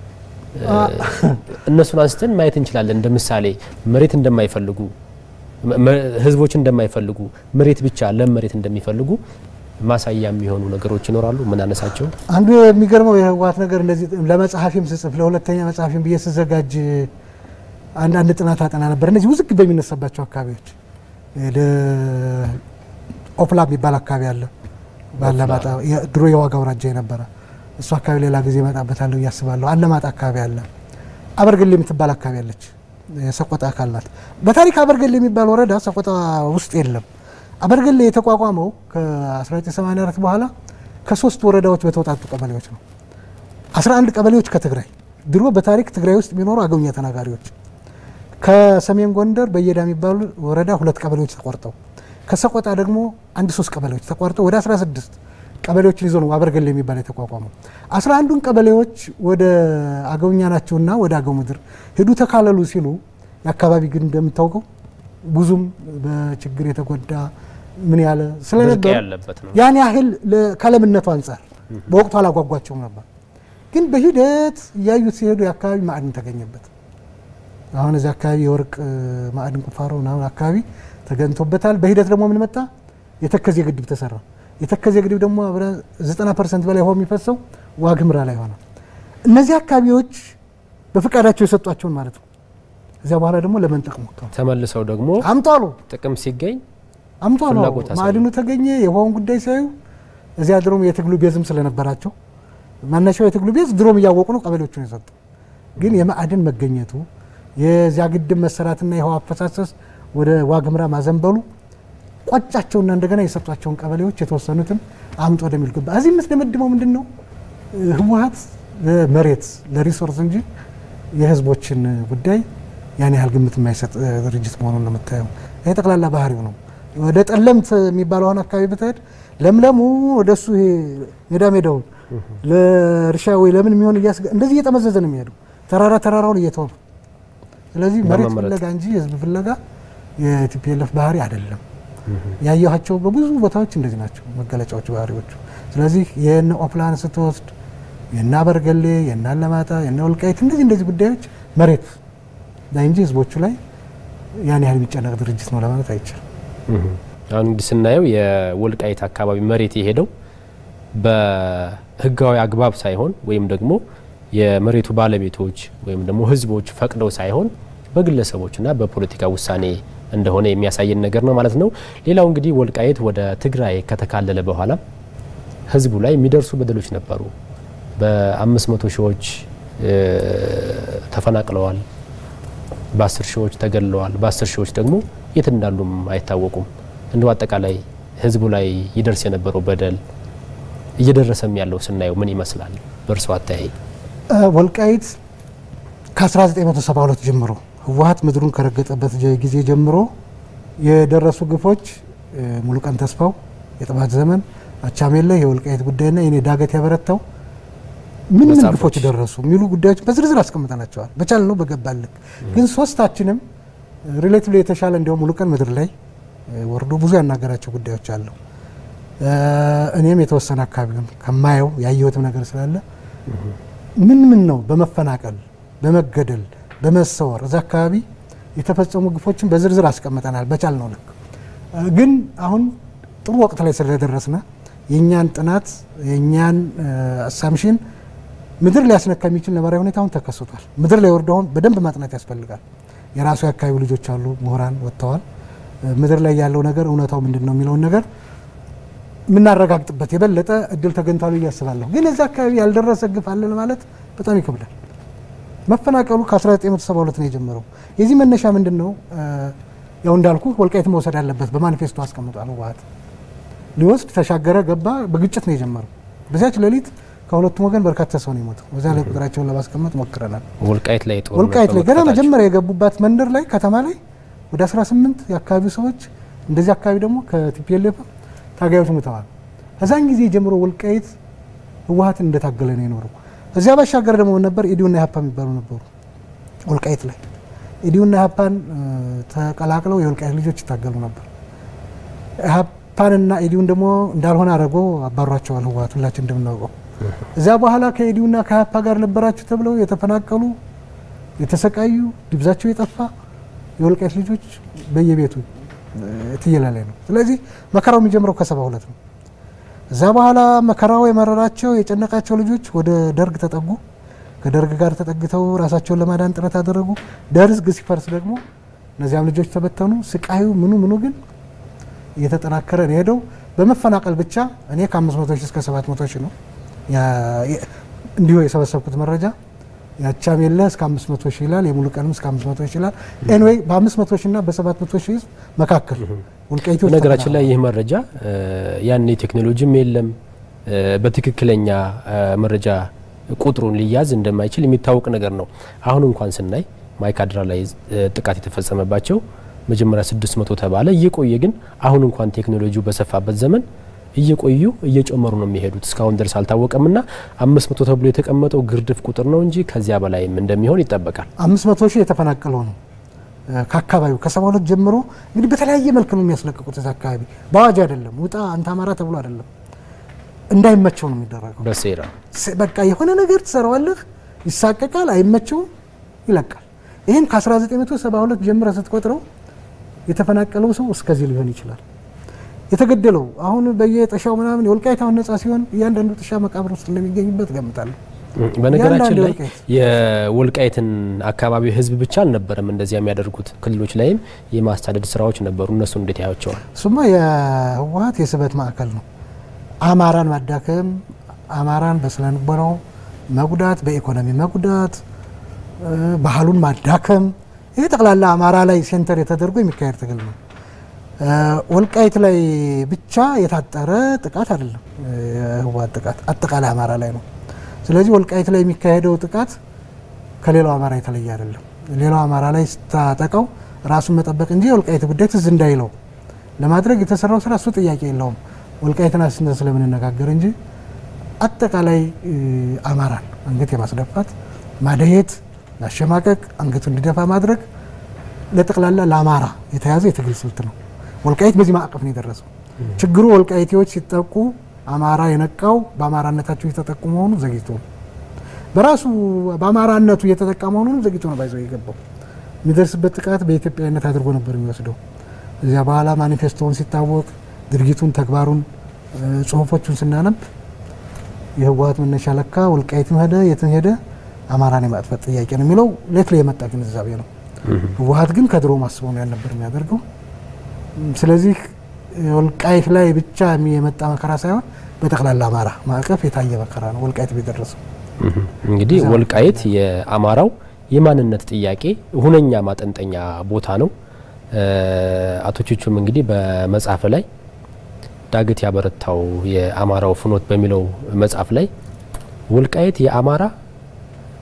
እነሱን አንስተን ማየት እንችላለን። እንደ ምሳሌ መሬት እንደማይፈልጉ ህዝቦች እንደማይፈልጉ መሬት ብቻ ለም መሬት እንደሚፈልጉ ማሳያ የሚሆኑ ነገሮች ይኖራሉ። ምን አነሳቸው? አንዱ የሚገርመው የህወሓት ነገር እንደዚህ ለመጽሐፊም ስጽፍ ለሁለተኛ መጽሐፊም ብዬ ስዘጋጅ አንዳንድ ጥናት አጠና ነበር። እነዚህ ውዝግብ በሚነሳባቸው አካባቢዎች ኦፕላ የሚባል አካባቢ አለ ባለማጣ ድሮ የዋጋ አውራጃ የነበረ እሱ አካባቢ ሌላ ጊዜ እመጣበታለሁ እያስባለሁ። አለማጣ አካባቢ አለ። አበርገሌ የምትባል አካባቢ አለች፣ የሰቆጣ አካል ናት። በታሪክ አበርገሌ የሚባል ወረዳ ሰቆጣ ውስጥ የለም። አበርገሌ የተቋቋመው ከ1984 በኋላ ከሶስት ወረዳዎች በተውጣጡ ቀበሌዎች ነው። 11 ቀበሌዎች ከትግራይ ድሮ በታሪክ ትግራይ ውስጥ የሚኖሩ አገውኛ ተናጋሪዎች ከሰሜን ጎንደር በየዳ የሚባሉ ወረዳ ሁለት ቀበሌዎች ተቆርጠው ከሰቆጣ ደግሞ አንድ ሶስት ቀበሌዎች ተቋርጠው ወደ 16 ቀበሌዎችን ይዞ ነው አበርገሌ የሚባል የተቋቋመው። 11ዱን ቀበሌዎች ወደ አገውኛ ናቸውና ወደ አገው ምድር ሄዱ ተካለሉ ሲሉ የአካባቢ ግን እንደምታውቀው ብዙም በችግር የተጎዳ ምን ያለ ስለነበር ያን ያህል ከለምነቱ አንጻር በወቅቱ አላጓጓቸውም ነበር። ግን በሂደት እያዩት ሲሄዱ የአካባቢ ማዕድን ተገኘበት። አሁን እዚህ አካባቢ የወርቅ ማዕድን ቁፋሮ ምናምን አካባቢ ተገኝቶበታል። በሂደት ደግሞ ምን መጣ? የተከዜ ግድብ ተሰራ። የተከዜ ግድብ ደግሞ 90 ፐርሰንት በላይ ውሃው የሚፈሰው ዋግምራ ላይ ሆነ። እነዚህ አካባቢዎች በፈቃዳቸው የሰጧቸውን ማለት ነው። እዚያ በኋላ ደግሞ ለመንጠቅ ሞክረው ተመልሰው ደግሞ አምጡ አሉ። ጥቅም ሲገኝ አምጡ አሉ። ፍላጎት አሳዩ። ማዕድኑ ተገኘ። የውሃውን ጉዳይ ሲያዩ እዚያ ድሮም የትግሉ ቤዝም ስለነበራቸው መነሻው የትግሉ ቤዝ ድሮም እያወቁ ነው ቀበሌዎቹን የሰጡ። ግን የማዕድን መገኘቱ የዚያ ግድብ መሰራትና የውሃ አፈሳሰስ ወደ ዋግምራ ማዘንበሉ ቆጫቸውና እንደገና የሰጧቸውን ቀበሌዎች የተወሰኑትን አምጦ ወደሚል ገባ። እዚህ የምትደመድመው ምንድን ነው? ህወሓት ለመሬት ለሪሶርስ እንጂ የህዝቦችን ጉዳይ ያን ያህል ግምት የማይሰጥ ድርጅት መሆኑን ነው የምታየው። ይሄ ጠቅላላ ባህሪው ነው። ወደ ጠለምት የሚባለውን አካባቢ ብትሄድ ለምለሙ ወደ እሱ ይሄ ሜዳ ሜዳውን ለእርሻ ወይ ለምን የሚሆን እያስገ እንደዚህ እየጠመዘዘ ነው የሚሄዱ ተራራ ተራራውን እየተወ ስለዚህ መሬት ለመመረጥ። ፍለጋ እንጂ የህዝብ ፍለጋ የቲፒኤልኤፍ ባህሪ አይደለም። ያየኋቸው በብዙ ቦታዎች እንደዚህ ናቸው መገለጫዎች ባህሪዎቹ። ስለዚህ የነ ኦፕላን ስትወስድ የነ አበርገሌ፣ የነ አለማጣ፣ የነ ወልቃይት እንደዚህ እንደዚህ ጉዳዮች መሬት ላይ እንጂ ህዝቦቹ ላይ ያን ያህል የሚጨነቅ ድርጅት ነው ለማለት አይቻልም። አሁን እንግዲህ ስናየው የወልቃይት አካባቢ መሬት የሄደው በህጋዊ አግባብ ሳይሆን ወይም ደግሞ የመሬቱ ባለቤቶች ወይም ደግሞ ህዝቦች ፈቅደው ሳይሆን በግለሰቦችና በፖለቲካ ውሳኔ እንደሆነ የሚያሳየን ነገር ነው ማለት ነው። ሌላው እንግዲህ ወልቃይት ወደ ትግራይ ከተካለለ በኋላ ህዝቡ ላይ የሚደርሱ በደሎች ነበሩ። በአምስት መቶ ሺዎች እ ተፈናቅለዋል። በአስር ሺዎች ተገድለዋል። በአስር ሺዎች ደግሞ የት እንዳሉም አይታወቁም። እንደው አጠቃላይ ህዝቡ ላይ ይደርስ የነበረው በደል እየደረሰም ያለው ስናየው ምን ይመስላል በእርሶ አተያይ? ወልቃይት ከ1972 ጀምሮ ህወሓት ምድሩን ከረገጠበት ጀ- ጊዜ ጀምሮ የደረሱ ግፎች ሙሉቀን ተስፋው የጥባት ዘመን አቻሜለ የወልቃይት ጉዳይና የኔ ዳገት ያበረታው ምን ምን ግፎች ደረሱ የሚሉ ጉዳዮች በዝርዝር አስቀምጠናቸዋል። በቻል ነው በገባልክ ግን ሶስታችንም ሪሌቲቭሊ የተሻለ እንዲያውም ሙሉቀን ምድር ላይ ወርዶ ብዙ ያናገራቸው ጉዳዮች አሉ። እኔም የተወሰነ አካባቢውን ከማየው ያየሁትም ነገር ስላለ ምን ምን ነው በመፈናቀል በመገደል በመሰወር እዛ አካባቢ የተፈጸሙ ግፎችን በዝርዝር አስቀምጠናል። በቻል ነው ልክ ግን አሁን ጥሩ ወቅት ላይ ስለደረስነ የእኛን ጥናት የእኛን አሳምሽን ምድር ሊያስነካ የሚችል ነባራዊ ሁኔታ አሁን ተከስቷል። ምድር ላይ ወርዶ አሁን በደንብ ማጥናት ያስፈልጋል። የራሱ የአካባቢ ልጆች አሉ፣ ምሁራን ወጥተዋል። ምድር ላይ ያለው ነገር እውነታው ምንድን ነው የሚለውን ነገር የምናረጋግጥበት የበለጠ እድል ተገኝቷል ብዬ አስባለሁ። ግን እዛ አካባቢ ያልደረሰ ግፍ አለን ማለት በጣም ይከብዳል። መፈናቀሉ ከ1972 ነው የጀመረው። የዚህ መነሻ ምንድን ነው? ያው እንዳልኩ ወልቃይት መውሰድ አለበት በማኒፌስቶ አስቀምጧል። ህወሓት ሊወስድ ተሻገረ፣ ገባ። በግጭት ነው የጀመረው። በዚያች ሌሊት ከሁለቱም ወገን በርካታ ሰው ነው የሞተው። በዛ ላይ ቁጥራቸውን ለማስቀመጥ ሞክረናል። ወልቃይት ላይ ወልቃይት ላይ ገና መጀመሪያ የገቡባት መንደር ላይ ከተማ ላይ ወደ 18 የአካባቢው ሰዎች እንደዚህ አካባቢ ደግሞ ከቲፒኤልኤፍ ታጋዮች ሙተዋል። ከዛን ጊዜ ጀምሮ ወልቃይት ህወሓትን እንደታገለ ነው የኖረው። እዚያ ባሻገር ደግሞ ነበር ኢዲዩና ኢህአፓ የሚባሉ ነበሩ ወልቃይት ላይ ኢዲዩና ኢህአፓን ተቀላቅለው የወልቃይት ልጆች ይታገሉ ነበር። ኢህአፓንና ኢዲዩን ደግሞ እንዳልሆነ አድርጎ አባሯቸዋል ህወሓት ሁላችን እንደምናውቀው። እዚያ በኋላ ከኢዲዩና ከኢህአፓ ጋር ነበራችሁ ተብለው የተፈናቀሉ የተሰቃዩ ድብዛቸው የጠፋ የወልቃይት ልጆች በየቤቱ ትየላ ላይ ነው። ስለዚህ መከራው የሚጀምረው ከሰባ ሁለት ነው። እዛ በኋላ መከራው የመረራቸው የጨነቃቸው ልጆች ወደ ደርግ ተጠጉ። ከደርግ ጋር ተጠግተው ራሳቸውን ለማዳን ጥረት አደረጉ። ደርግ ሲፈርስ ደግሞ እነዚያም ልጆች ተበተኑ። ስቃዩ ምኑ ምኑ ግን እየተጠናከረ ነው ሄደው በመፈናቀል ብቻ እኔ ከ500 ሺህ እስከ 700 ሺህ ነው እንዲሁ የሰበሰብኩት መረጃ ያቻም የለ እስከ 500 ሺህ ይላል። የሙሉ ቀንም እስከ 500 ሺህ ይላል። ኤንዌይ በ500 ሺህ እና በ700 ሺህ ህዝብ መካከል ወልቃይቶች ነገራችን ላይ ይህ መረጃ ያን ቴክኖሎጂም የለም በትክክለኛ መረጃ ቁጥሩን ሊያዝ እንደማይችል የሚታወቅ ነገር ነው። አሁን እንኳን ስናይ ማይካድራ ላይ ጥቃት የተፈጸመባቸው መጀመሪያ 600 ተባለ። እየቆየ ግን አሁን እንኳን ቴክኖሎጂው በሰፋበት ዘመን እየቆዩ እየጨመሩ ነው የሚሄዱት። እስካሁን ድረስ አልታወቀምና 500 ተብሎ የተቀመጠው ግርድፍ ቁጥር ነው እንጂ ከዚያ በላይም እንደሚሆን ይጠበቃል። 500 ሺህ የተፈናቀለው ነው ከአካባቢው ከሰባ ሁለት ጀምሮ እንግዲህ በተለያየ መልክ ነው የሚያስለቅቁት። እዛ አካባቢ በአዋጅ አይደለም፣ ውጣ አንተ አማራ ተብሎ አይደለም፣ እንዳይመቸው ነው የሚደረገው። በሴራ በቃ የሆነ ነገር ትሰራዋለህ፣ ይሳቀቃል፣ አይመቸውም፣ ይለቃል። ይህን ከ1972 ጀምረ ስትቆጥረው የተፈናቀለው ሰው እስከዚህ ሊሆን ይችላል። የተገደለው አሁን በየጥሻው ምናምን የወልቃይት አሁን ነጻ ሲሆን እያንዳንዱ ጥሻ መቃብር ውስጥ እንደሚገኝበት ገምታለሁ። በነገራችን ላይ የወልቃይትን አካባቢ ህዝብ ብቻ አልነበረም እንደዚያ የሚያደርጉት ክልሎች ላይም የማስተዳደር ስራዎች ነበሩ። እነሱ እንዴት ያያቸዋል? እሱማ የህወሓት የስበት ማዕከል ነው። አማራን ማዳከም፣ አማራን በስነ ልቦናው መጉዳት፣ በኢኮኖሚ መጉዳት፣ ባህሉን ማዳከም፣ ይህ ጠቅላላ አማራ ላይ ሴንተር የተደርጎ የሚካሄድ ትግል ነው። ወልቃይት ላይ ብቻ የታጠረ ጥቃት አይደለም። የህወሓት ጥቃት አጠቃላይ አማራ ላይ ነው። ስለዚህ ወልቃይት ላይ የሚካሄደው ጥቃት ከሌላው አማራ የተለየ አይደለም። ሌላው አማራ ላይ ስታጠቀው ራሱን መጠበቅ እንጂ የወልቃይት ጉዳይ ትዝ እንዳይለው ለማድረግ የተሰራው ስራ እሱ ጥያቄ የለውም። ወልቃይትን አስነ ስለምንነጋገር እንጂ አጠቃላይ አማራን አንገት የማስደፋት ማደየት፣ ማሸማቀቅ፣ አንገቱ እንዲደፋ ማድረግ ለጠቅላላ ለአማራ የተያዘ የትግል ስልት ነው። ወልቃይት በዚህ ማዕቀፍ ነው የደረሰው። ችግሩ ወልቃይቴዎች ሲጠቁ አማራ የነቃው በአማራነታቸው እየተጠቁ መሆኑ ዘግይቶ ነው። በራሱ በአማራነቱ እየተጠቃ መሆኑንም ዘግይቶ ነው ባይዘው የገባው። የሚደርስበት ጥቃት በኢትዮጵያዊነት አድርጎ ነበር የሚወስደው። እዚያ በኋላ ማኒፌስቶውን ሲታወቅ ድርጊቱን፣ ተግባሩን፣ ጽሁፎቹን ስናነብ የህወሓት መነሻ ለካ ወልቃይትም ሄደ የትም ሄደ አማራን የማጥፋት ጥያቄ ነው የሚለው ሌት ላይ የመጣ ግንዛቤ ነው። ህወሓት ግን ከድሮ ማስበው ነው ያልነበር የሚያደርገው። ስለዚህ ወልቃይት ላይ ብቻ የመጣ መከራ ሳይሆን በጠቅላላ አማራ ማዕቀፍ የታየ መከራ ነው ወልቃይት የደረሰው። እንግዲህ ወልቃይት የአማራው የማንነት ጥያቄ ሁነኛ ማጠንጠኛ ቦታ ነው። አቶ ቹቹም እንግዲህ በመጽሐፍ ላይ ዳገት ያበረታው የአማራው ፍኖት በሚለው መጽሐፍ ላይ ወልቃይት የአማራ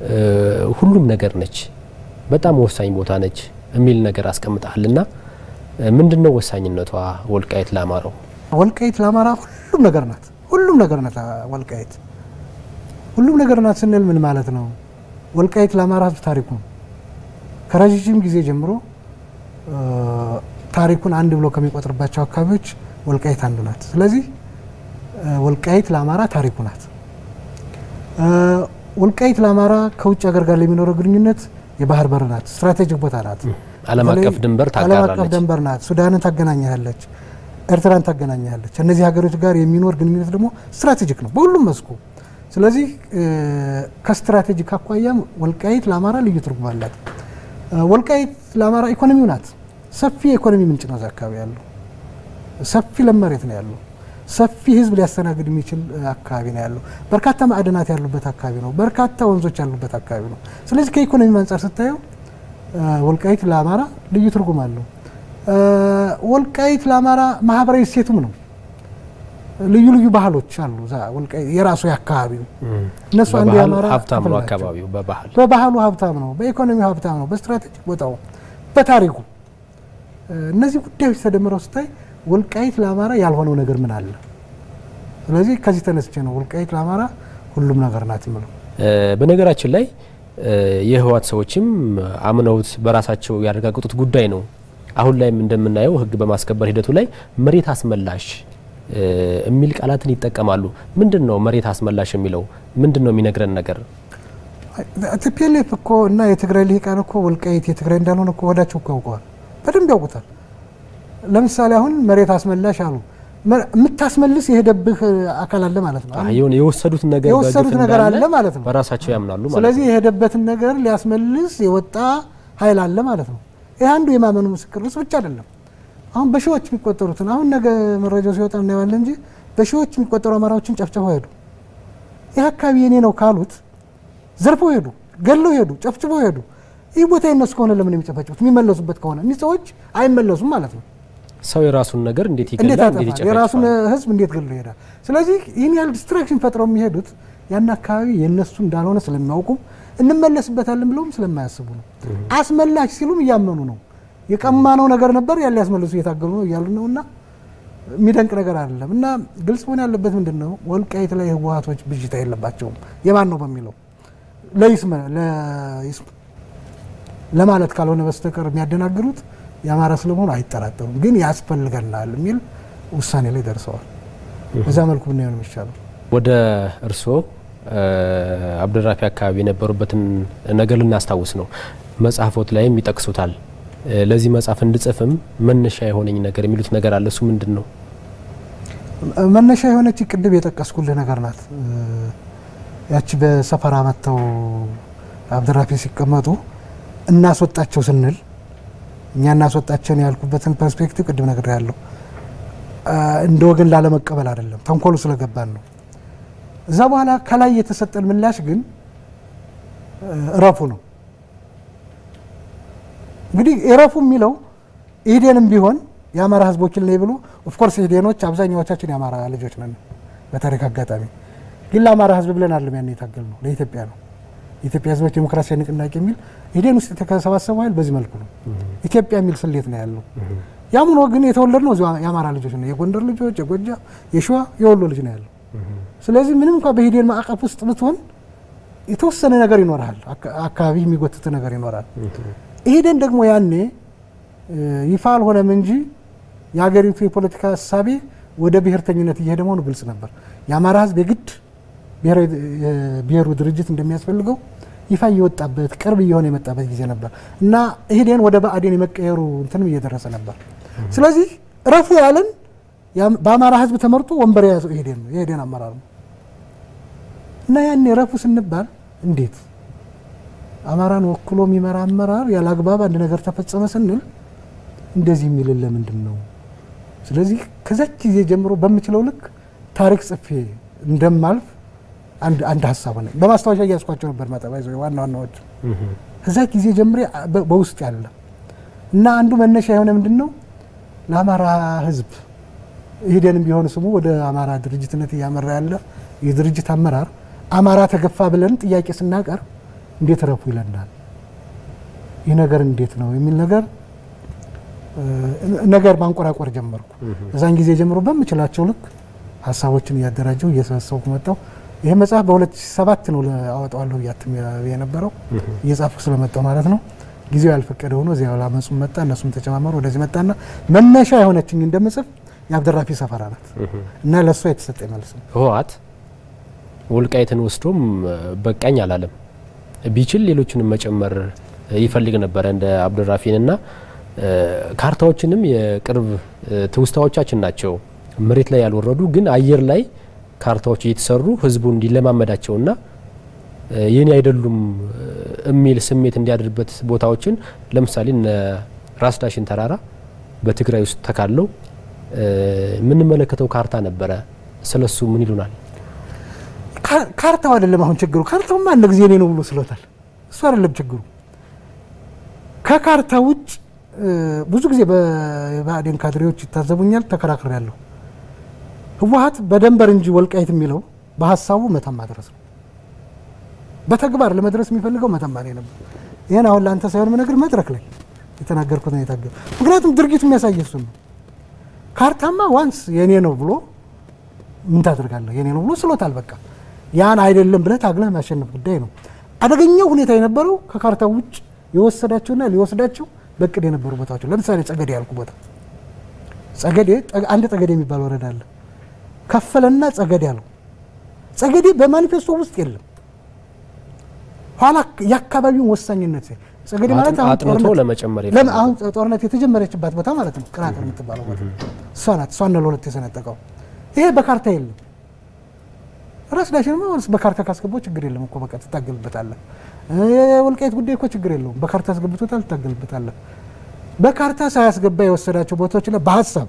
ሁሉም ነገር ነች፣ በጣም ወሳኝ ቦታ ነች የሚል ነገር አስቀምጠሃልና ምንድን ነው ወሳኝነቷ ወልቃይት ለአማራው? ወልቃይት ለአማራ ሁሉም ነገር ናት። ሁሉም ነገር ናት ወልቃይት። ሁሉም ነገር ናት ስንል ምን ማለት ነው? ወልቃይት ለአማራ ሕዝብ ታሪኩ ነው። ከረዥም ጊዜ ጀምሮ ታሪኩን አንድ ብሎ ከሚቆጥርባቸው አካባቢዎች ወልቃይት አንዱ ናት። ስለዚህ ወልቃይት ለአማራ ታሪኩ ናት። ወልቃይት ለአማራ ከውጭ ሀገር ጋር ለሚኖረው ግንኙነት የባህር በር ናት። ስትራቴጂክ ቦታ ናት። ዓለም አቀፍ ድንበር ዓለም አቀፍ ታጋራለች። ድንበር ናት። ሱዳንን ታገናኛለች፣ ኤርትራን ታገናኛለች። እነዚህ ሀገሮች ጋር የሚኖር ግንኙነት ደግሞ ስትራቴጂክ ነው በሁሉም መስኩ። ስለዚህ ከስትራቴጂክ አኳያም ወልቃይት ለአማራ ልዩ ትርጉም አላት። ወልቃይት ለአማራ ኢኮኖሚው ናት። ሰፊ የኢኮኖሚ ምንጭ ነው። እዛ አካባቢ ያለው ሰፊ ለም መሬት ነው ያለው። ሰፊ ህዝብ ሊያስተናግድ የሚችል አካባቢ ነው ያለው። በርካታ ማዕድናት ያሉበት አካባቢ ነው። በርካታ ወንዞች ያሉበት አካባቢ ነው። ስለዚህ ከኢኮኖሚ አንጻር ስታየው ወልቃይት ለአማራ ልዩ ትርጉም አለው። ወልቃይት ለአማራ ማህበራዊ እሴቱም ነው። ልዩ ልዩ ባህሎች አሉ። እዛ ወልቃይት የራሱ የአካባቢው እነሱ አንዱ በባህል የአማራ ሀብታም ክፍል ነው ናቸው። አካባቢው በባህል በባህሉ ሀብታም ነው፣ በኢኮኖሚው ሀብታም ነው፣ በስትራቴጂክ ቦታው፣ በታሪኩ እነዚህ ጉዳዮች ተደምረው ስታይ ወልቃይት ለአማራ ያልሆነው ነገር ምን አለ? ስለዚህ ከዚህ ተነስቼ ነው ወልቃይት ለአማራ ሁሉም ነገር ናት የምለው። በነገራችን ላይ የህወሓት ሰዎችም አምነውት በራሳቸው ያረጋገጡት ጉዳይ ነው። አሁን ላይም እንደምናየው ህግ በማስከበር ሂደቱ ላይ መሬት አስመላሽ የሚል ቃላትን ይጠቀማሉ። ምንድን ነው መሬት አስመላሽ የሚለው ምንድን ነው የሚነግረን ነገር? ቲፒኤልኤፍ እኮ እና የትግራይ ልሂቃን እኮ ወልቃይት የትግራይ እንዳልሆነ እኮ ወዳቸው እኮ ያውቀዋል፣ በደንብ ያውቁታል። ለምሳሌ አሁን መሬት አስመላሽ አሉ። የምታስመልስ የሄደብህ አካል አለ ማለት ነው። የሆነ የወሰዱት ነገር የወሰዱት በግፍ ነገር እንዳለ አለ ማለት ነው። በራሳቸው ያምናሉ ማለት ስለዚህ ነው። የሄደበትን ነገር ሊያስመልስ የወጣ ኃይል አለ ማለት ነው። ይህ አንዱ የማመኑ ምስክር እሱ ብቻ አይደለም። አሁን በሺዎች የሚቆጠሩትን አሁን ነገ መረጃው ሲወጣ እናየዋለን እንጂ በሺዎች የሚቆጠሩ አማራዎችን ጨፍጭፈው ሄዱ። ይህ አካባቢ የኔ ነው ካሉት ዘርፈው ሄዱ፣ ገለው ሄዱ፣ ጨፍጭፈው ሄዱ። ይህ ቦታ የነሱ ከሆነ ለምን የሚጨፈጭፉት? የሚመለሱበት ከሆነ እኒህ ሰዎች አይመለሱም ማለት ነው። ሰው የራሱን ነገር እንዴት እንዴት ይገላል? እንዴት ያጠፋል? የራሱን ይጨፈጭፋል? ህዝብ እንዴት ገሎ ይሄዳል? ስለዚህ ይህን ያህል ዲስትራክሽን ፈጥረው የሚሄዱት ያን አካባቢ የእነሱ እንዳልሆነ ስለሚያውቁ እንመለስበታለን ብለውም ስለማያስቡ ነው። አስመላሽ ሲሉም እያመኑ ነው። የቀማነው ነገር ነበር ያን ሊያስመልሱ እየታገሉ ነው እያሉ ነው። እና የሚደንቅ ነገር አይደለም። እና ግልጽ መሆን ያለበት ምንድን ነው፣ ወልቃይት ላይ ህወሓቶች ብዥታ የለባቸውም። የማን ነው በሚለው ለይስመ ለይስመ ለማለት ካልሆነ በስተቀር የሚያደናግሩት የአማራ ስለመሆኑ አይጠራጠሩም። ግን ያስፈልገናል የሚል ውሳኔ ላይ ደርሰዋል። በዛ መልኩ ብናየው ነው የሚሻለው። ወደ እርስዎ አብደራፊ አካባቢ የነበሩበትን ነገር ልናስታውስ ነው። መጽሐፎት ላይም ይጠቅሱታል። ለዚህ መጽሐፍ እንድጽፍም መነሻ የሆነኝ ነገር የሚሉት ነገር አለ። እሱ ምንድን ነው? መነሻ የሆነች ቅድም የጠቀስኩልህ ነገር ናት። ያቺ በሰፈራ መጥተው አብደራፊ ሲቀመጡ እናስወጣቸው ስንል እኛ እናስወጣቸውን ያልኩበትን ፐርስፔክቲቭ ቅድም ነገር ያለው እንደ ወገን ላለመቀበል አይደለም፣ ተንኮሉ ስለገባን ነው። እዛ በኋላ ከላይ የተሰጠን ምላሽ ግን እረፉ ነው። እንግዲህ እረፉ የሚለው ኢህዴንም ቢሆን የአማራ ህዝቦችን ላይ ብሎ ኦፍኮርስ ኢህዴኖች አብዛኛዎቻችን የአማራ ልጆች ነን በታሪክ አጋጣሚ ግን ለአማራ ህዝብ ብለን አለም ያን የታገል ነው ለኢትዮጵያ ነው የኢትዮጵያ ህዝቦች ዴሞክራሲያዊ ንቅናቄ የሚል ኢህዴን ውስጥ የተሰባሰበው ኃይል በዚህ መልኩ ነው። ኢትዮጵያ የሚል ስሌት ነው ያለው። ያም ሆኖ ግን የተወለድ ነው እዚሁ የአማራ ልጆች ነው። የጎንደር ልጆች፣ የጎጃም፣ የሸዋ፣ የወሎ ልጅ ነው ያለው። ስለዚህ ምንም እንኳ በኢህዴን ማዕቀፍ ውስጥ ብትሆን የተወሰነ ነገር ይኖራል፣ አካባቢ የሚጎትት ነገር ይኖራል። ኢህዴን ደግሞ ያኔ ይፋ አልሆነም እንጂ የሀገሪቱ የፖለቲካ እሳቤ ወደ ብሔርተኝነት እየሄደ መሆኑ ግልጽ ነበር። የአማራ ህዝብ የግድ ብሔሩ ድርጅት እንደሚያስፈልገው ይፋ እየወጣበት ቅርብ እየሆነ የመጣበት ጊዜ ነበር እና ኢህዴን ወደ ብአዴን የመቀየሩ እንትንም እየደረሰ ነበር። ስለዚህ ረፉ ያለን በአማራ ህዝብ ተመርጦ ወንበር የያዘው ኢህዴን ነው፣ የኢህዴን አመራር ነው እና ያኔ ረፉ ስንባል እንዴት አማራን ወክሎ የሚመራ አመራር ያለ አግባብ አንድ ነገር ተፈጸመ ስንል እንደዚህ የሚልን ለምንድን ነው? ስለዚህ ከዛች ጊዜ ጀምሮ በምችለው ልክ ታሪክ ጽፌ እንደማልፍ አንድ ሀሳብ ሆነ። በማስታወሻ እያስኳቸው ነበር መጠባ ይዘ ዋና ዋናዎች ከዛ ጊዜ ጀምሬ በውስጥ ያለ እና አንዱ መነሻ የሆነ ምንድን ነው ለአማራ ህዝብ ኢህዴንም ቢሆን ስሙ ወደ አማራ ድርጅትነት እያመራ ያለ የድርጅት አመራር አማራ ተገፋ ብለን ጥያቄ ስናቀርብ እንዴት ረፉ ይለናል። ይህ ነገር እንዴት ነው የሚል ነገር ነገር ማንቆራቆር ጀመርኩ። እዛን ጊዜ ጀምሮ በምችላቸው ልክ ሀሳቦችን እያደራጀው እየሰበሰብኩ መጣው። ይህ መጽሐፍ በ2007 ነው አወጣዋለሁ እያትም የነበረው እየጻፍኩ ስለመጣው ማለት ነው። ጊዜው ያልፈቀደ ሆኖ እዚያ ላመፁም መጣ፣ እነሱም ተጨማመሩ። ወደዚህ መጣና መነሻ የሆነችኝ እንደምጽፍ የአብደራፊ ሰፈራ ናት እና ለእሷ የተሰጠ መልስ ነው። ህወሓት ወልቃይትን ወስዶም በቃኝ አላለም። ቢችል ሌሎችንም መጨመር ይፈልግ ነበረ እንደ አብዱራፊን እና ካርታዎችንም የቅርብ ትውስታዎቻችን ናቸው። መሬት ላይ ያልወረዱ ግን አየር ላይ ካርታዎች እየተሰሩ ህዝቡ እንዲለማመዳቸውና የኔ አይደሉም የሚል ስሜት እንዲያድርበት ቦታዎችን ለምሳሌ እነ ራስ ዳሽን ተራራ በትግራይ ውስጥ ተካለው የምንመለከተው ካርታ ነበረ። ስለሱ ምን ይሉናል? ካርታው አይደለም አሁን ችግሩ። ካርታውማ አንድ ጊዜ እኔ ነው ብሎ ስሎታል። እሱ አይደለም ችግሩ። ከካርታ ውጭ ብዙ ጊዜ በብአዴን ካድሬዎች ይታዘቡኛል፣ ተከራክሬ ያለሁ ህወሓት በደንበር እንጂ ወልቃይት የሚለው በሀሳቡ መተማ ድረስ ነው። በተግባር ለመድረስ የሚፈልገው መተማ ነው ነበር። ይህን አሁን ለአንተ ሳይሆን ምነግር መድረክ ላይ የተናገርኩት ነው የታገ ምክንያቱም ድርጊቱ የሚያሳይ እሱን ነው። ካርታማ ዋንስ የኔ ነው ብሎ ምን ታደርጋለህ? የኔ ነው ብሎ ስሎታል። በቃ ያን አይደለም ብለህ ታግለህ ማሸነፍ ጉዳይ ነው። አደገኛው ሁኔታ የነበረው ከካርታው ውጭ የወሰዳቸውና ሊወስዳቸው በቅድ የነበሩ ቦታዎች ለምሳሌ ጸገዴ ያልኩ ቦታ ጸገዴ አንድ ጸገዴ የሚባል ወረዳ አለ። ከፈለና ጸገዴ አለው። ጸገዴ በማኒፌስቶ ውስጥ የለም። ኋላ የአካባቢውን ወሳኝነት ጸገዴ ማለት አጥንቶ ለመጨመር አሁን ጦርነት የተጀመረችባት ቦታ ማለት ነው። ቅናቅር የምትባለው ቦታ እሷ ናት። እሷን ነው ለሁለት የሰነጠቀው። ይሄ በካርታ የለም። ራስ ዳሽን በካርታ ካስገባው ችግር የለም እኮ በቃ ትታገልበታለህ። የወልቃይት ጉዳይ እኮ ችግር የለውም። በካርታ አስገብቶታል፣ ትታገልበታለህ። በካርታ ሳያስገባ የወሰዳቸው ቦታዎች ላይ በሀሳብ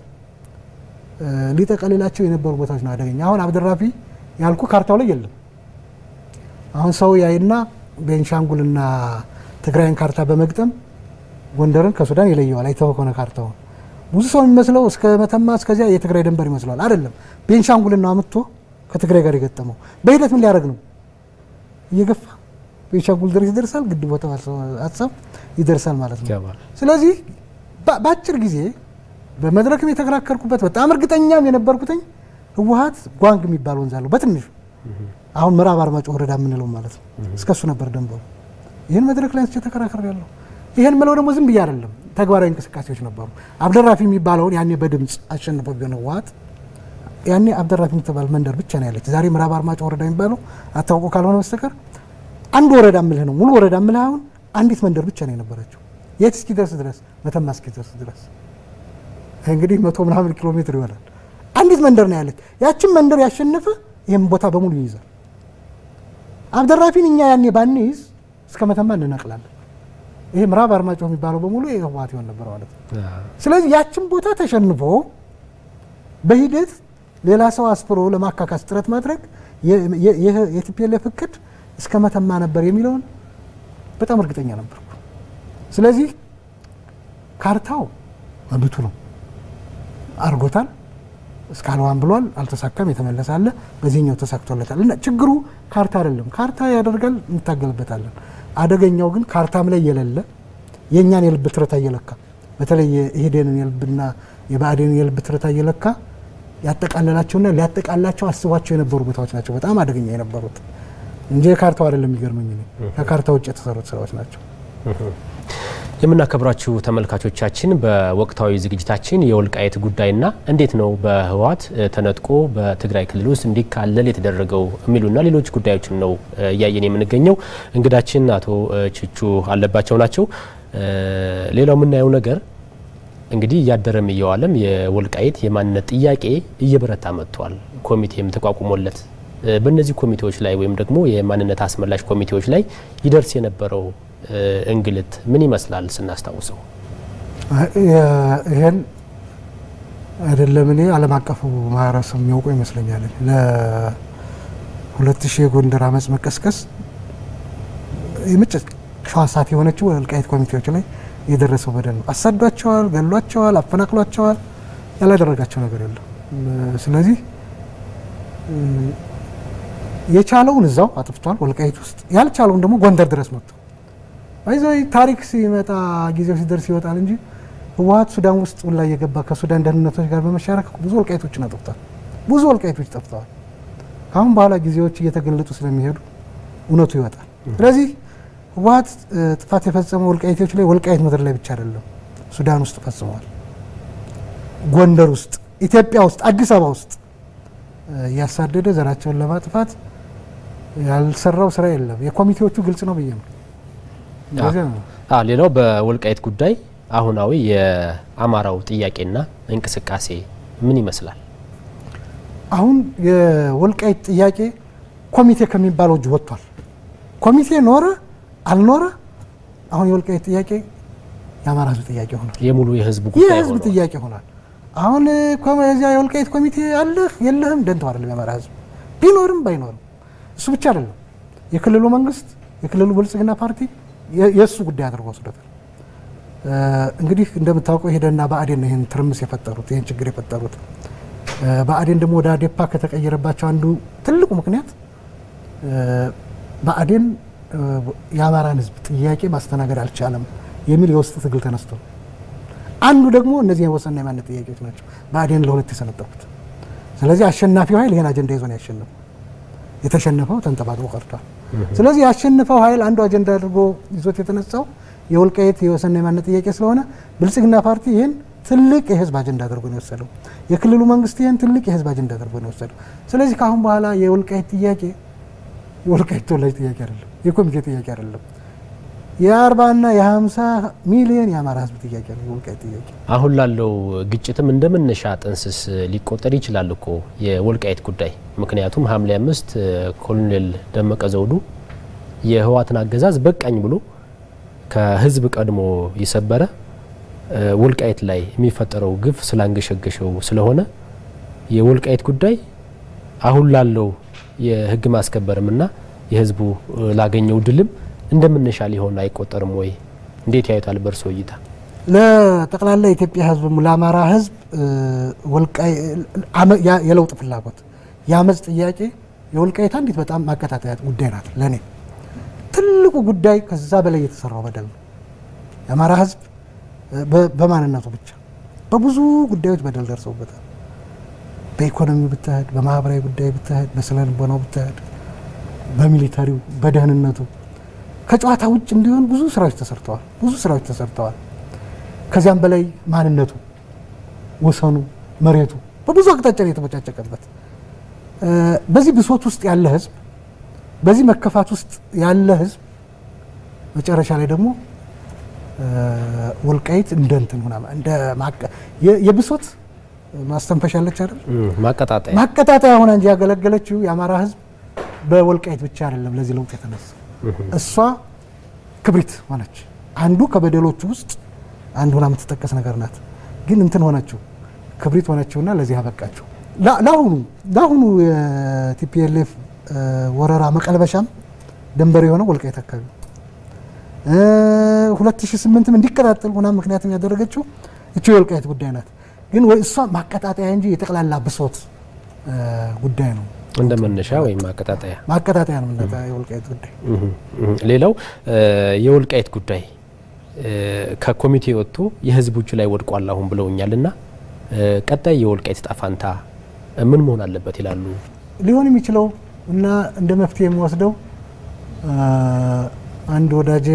ሊጠቀልላቸው የነበሩ ቦታዎች ነው አደገኛ። አሁን አብደራፊ ያልኩ ካርታው ላይ የለም። አሁን ሰው ያይና ቤንሻንጉልና ትግራይን ካርታ በመግጠም ጎንደርን ከሱዳን ይለየዋል። አይተኸው ከሆነ ካርታውን ብዙ ሰው የሚመስለው እስከ መተማ እስከዚያ የትግራይ ድንበር ይመስለዋል። አይደለም። ቤንሻንጉልና አምጥቶ ከትግራይ ጋር የገጠመው በሂደት ምን ሊያደርግ ነው? እየገፋ ቤንሻንጉል ድረስ ይደርሳል። ግድ ቦታ ሀሳብ ይደርሳል ማለት ነው። ስለዚህ በአጭር ጊዜ በመድረክም የተከራከርኩበት በጣም እርግጠኛም የነበርኩትኝ ህወሓት ጓንግ የሚባል ወንዝ አለው በትንሹ አሁን ምዕራብ አርማጭሆ ወረዳ የምንለው ማለት ነው። እስከሱ ነበር ደንበሩ። ይህን መድረክ ላይ አንስቼ ተከራክሬ ያለሁ። ይህን ምለው ደግሞ ዝም ብዬ አይደለም፣ ተግባራዊ እንቅስቃሴዎች ነበሩ። አብደራፊ የሚባለውን ያኔ በድምፅ አሸንፎ ቢሆን ህወሓት ያኔ አብደራፊ የምትባል መንደር ብቻ ነው ያለች። ዛሬ ምዕራብ አርማጭሆ ወረዳ የሚባለው አታውቆ ካልሆነ በስተቀር አንድ ወረዳ ምልህ ነው ሙሉ ወረዳ ምልህ አሁን አንዲት መንደር ብቻ ነው የነበረችው። የት እስኪደርስ ድረስ መተማ እስኪደርስ ድረስ እንግዲህ መቶ ምናምን ኪሎ ሜትር ይሆናል። አንዲት መንደር ነው ያለች። ያችን መንደር ያሸነፈ ይህም ቦታ በሙሉ ይይዛል። አብደራፊን እኛ ያኔ ባንይዝ እስከ መተማ እንነቅላለን። ይሄ ምዕራብ አርማጭሆ የሚባለው በሙሉ የህወሓት ይሆን ነበር ማለት ነው። ስለዚህ ያችን ቦታ ተሸንፎ በሂደት ሌላ ሰው አስፍሮ ለማካካስ ጥረት ማድረግ የቲፒኤልኤፍ እቅድ እስከ መተማ ነበር የሚለውን በጣም እርግጠኛ ነበርኩ። ስለዚህ ካርታው መብቱ ነው፣ አድርጎታል። እስካልዋን ብሏል፣ አልተሳካም። የተመለሰ አለ፣ በዚህኛው ተሳክቶለታል። እና ችግሩ ካርታ አይደለም። ካርታ ያደርጋል፣ እንታገልበታለን። አደገኛው ግን ካርታም ላይ የሌለ የእኛን የልብ ትርታ እየለካ በተለይ የኢህዴንን የልብና የብአዴንን የልብ ትርታ እየለካ ያጠቃለላቸውና ሊያጠቃላቸው አስቧቸው የነበሩ ቦታዎች ናቸው በጣም አደገኛ የነበሩት እንጂ የካርታው አይደለም። የሚገርመኝ ከካርታ ውጭ የተሰሩት ስራዎች ናቸው። የምናከብራችሁ ተመልካቾቻችን በወቅታዊ ዝግጅታችን የወልቃይት ጉዳይና እንዴት ነው በህወሓት ተነጥቆ በትግራይ ክልል ውስጥ እንዲካለል የተደረገው የሚሉና ሌሎች ጉዳዮችን ነው እያየን የምንገኘው። እንግዳችን አቶ ችቹ አለባቸው ናቸው። ሌላው የምናየው ነገር እንግዲህ እያደረም እየዋለም የወልቃይት የማንነት ጥያቄ እየበረታ መጥቷል። ኮሚቴም ተቋቁሞለት በእነዚህ ኮሚቴዎች ላይ ወይም ደግሞ የማንነት አስመላሽ ኮሚቴዎች ላይ ይደርስ የነበረው እንግልት ምን ይመስላል ስናስታውሰው? ይህን አይደለም እኔ ዓለም አቀፉ ማህበረሰብ የሚያውቁ ይመስለኛል። ለሁለት ሺህ የጎንደር አመፅ መቀስቀስ የመጨረሻዋ ሰዓት የሆነችው ወልቃይት ኮሚቴዎች ላይ የደረሰው በደል ነው። አሳዷቸዋል፣ ገሏቸዋል፣ አፈናቅሏቸዋል። ያላደረጋቸው ነገር የለም። ስለዚህ የቻለውን እዛው አጥፍቷል ወልቃይት ውስጥ፣ ያልቻለውን ደግሞ ጎንደር ድረስ መጥቶ ይዘ ታሪክ ሲመጣ ጊዜው ሲደርስ ይወጣል እንጂ ህወሀት ሱዳን ውስጥ ሁላ እየገባ ከሱዳን ደህንነቶች ጋር በመሻረክ ብዙ ወልቃይቶችን አጥፍቷል። ብዙ ወልቃይቶች ጠፍተዋል። ከአሁን በኋላ ጊዜዎች እየተገለጡ ስለሚሄዱ እውነቱ ይወጣል። ስለዚህ ህወሀት ጥፋት የፈጸመው ወልቃይቶች ላይ ወልቃይት ምድር ላይ ብቻ አይደለም፣ ሱዳን ውስጥ ፈጽመዋል። ጎንደር ውስጥ፣ ኢትዮጵያ ውስጥ፣ አዲስ አበባ ውስጥ እያሳደደ ዘራቸውን ለማጥፋት ያልሰራው ስራ የለም። የኮሚቴዎቹ ግልጽ ነው ብዬ ነው። ሌላው በወልቃይት ጉዳይ አሁናዊ የአማራው ጥያቄና እንቅስቃሴ ምን ይመስላል? አሁን የወልቃይት ጥያቄ ኮሚቴ ከሚባለው እጅ ወጥቷል። ኮሚቴ ኖረ አልኖረ አሁን የወልቃይት ጥያቄ የአማራ ህዝብ ጥያቄ ሆኗል። የሙሉ የህዝብ ጉዳይ የህዝብ ጥያቄ ሆኗል። አሁን እዚያ የወልቃይት ኮሚቴ አለህ የለህም ደንተው አይደለም የአማራ ህዝብ ቢኖርም ባይኖርም እሱ ብቻ አይደለም። የክልሉ መንግስት የክልሉ ብልጽግና ፓርቲ የእሱ ጉዳይ አድርጎ ወስዶታል። እንግዲህ እንደምታውቀው ሄደና ብአዴን ነው ይህን ትርምስ የፈጠሩት ይህን ችግር የፈጠሩት። ብአዴን ደግሞ ወደ አዴፓ ከተቀየረባቸው አንዱ ትልቁ ምክንያት ብአዴን የአማራን ህዝብ ጥያቄ ማስተናገድ አልቻለም የሚል የውስጥ ትግል ተነስቶ ነው። አንዱ ደግሞ እነዚህ የወሰንና የማንነት ጥያቄዎች ናቸው ብአዴን ለሁለት የሰነጠቁት። ስለዚህ አሸናፊው ኃይል ይህን አጀንዳ ይዞ ነው ያሸነፈው። የተሸነፈው ተንጠባጥቦ ቀርቷል። ስለዚህ ያሸነፈው ኃይል አንዱ አጀንዳ አድርጎ ይዞት የተነሳው የወልቃይት የወሰንና የማንነት ጥያቄ ስለሆነ ብልጽግና ፓርቲ ይህን ትልቅ የህዝብ አጀንዳ አድርጎ ነው የወሰደው። የክልሉ መንግስት ይህን ትልቅ የህዝብ አጀንዳ አድርጎ ነው የወሰደው። ስለዚህ ከአሁን በኋላ የወልቃይት ጥያቄ የወልቃይት ተወላጅ ጥያቄ አይደለም፣ የኮሚቴ ጥያቄ አይደለም። የአርባና የሀምሳ ሚሊዮን የአማራ ህዝብ ጥያቄ ነው የወልቃይት ጥያቄ። አሁን ላለው ግጭትም እንደ መነሻ ጥንስስ ሊቆጠር ይችላል እኮ የወልቃይት ጉዳይ። ምክንያቱም ሐምሌ አምስት ኮሎኔል ደመቀ ዘውዱ የህወሓትን አገዛዝ በቃኝ ብሎ ከህዝብ ቀድሞ የሰበረ ወልቃይት ላይ የሚፈጠረው ግፍ ስላንገሸገሸው ስለሆነ የወልቃይት ጉዳይ አሁን ላለው የህግ ማስከበርምና የህዝቡ ላገኘው ድልም እንደምንሻ ሊሆን አይቆጠርም ወይ? እንዴት ያዩታል በእርሶ እይታ? ለጠቅላላ የኢትዮጵያ ህዝብ ለአማራ ህዝብ የለውጥ ፍላጎት የአመፅ ጥያቄ የወልቃይት አንዲት በጣም ማቀጣጠያ ጉዳይ ናት። ለእኔ ትልቁ ጉዳይ ከዛ በላይ የተሰራው በደል ነው። የአማራ ህዝብ በማንነቱ ብቻ በብዙ ጉዳዮች በደል ደርሰውበታል። በኢኮኖሚው ብትሄድ፣ በማህበራዊ ጉዳይ ብትሄድ፣ በስነ ልቦናው ብትሄድ፣ በሚሊተሪው፣ በደህንነቱ ከጨዋታ ውጭ እንዲሆን ብዙ ስራዎች ተሰርተዋል። ብዙ ስራዎች ተሰርተዋል። ከዚያም በላይ ማንነቱ፣ ወሰኑ፣ መሬቱ በብዙ አቅጣጫ የተቦጫጨቀበት በዚህ ብሶት ውስጥ ያለ ህዝብ፣ በዚህ መከፋት ውስጥ ያለ ህዝብ መጨረሻ ላይ ደግሞ ወልቃይት እንደ እንትን ሆና እንደ የብሶት ማስተንፈሻ አለች አይደል? ማቀጣጠያ ማቀጣጠያ ሆና እንጂ ያገለገለችው የአማራ ህዝብ በወልቃይት ብቻ አይደለም ለዚህ ለውጥ የተነሳ እሷ ክብሪት ሆነች። አንዱ ከበደሎቹ ውስጥ አንድ ሆና የምትጠቀስ ነገር ናት። ግን እንትን ሆነችው ክብሪት ሆነችውና ለዚህ አበቃቸው። ለአሁኑ ለአሁኑ የቲፒኤልኤፍ ወረራ መቀልበሻም ደንበር የሆነው ወልቃይት አካባቢ 2008ም እንዲቀጣጠል ሆና ምክንያትም ያደረገችው እቺ የወልቃይት ጉዳይ ናት። ግን እሷ ማቀጣጠያ እንጂ የጠቅላላ ብሶት ጉዳይ ነው። እንደ መነሻ ወይም ማቀጣጠያ ማቀጣጠያ ነው እና የወልቃይት ጉዳይ። ሌላው የወልቃይት ጉዳይ ከኮሚቴ ወጥቶ የህዝቡ እጅ ላይ ወድቋል አሁን ብለውኛል እና ቀጣይ የወልቃይት ዕጣ ፈንታ ምን መሆን አለበት ይላሉ? ሊሆን የሚችለው እና እንደ መፍትሄ የሚወስደው አንድ ወዳጄ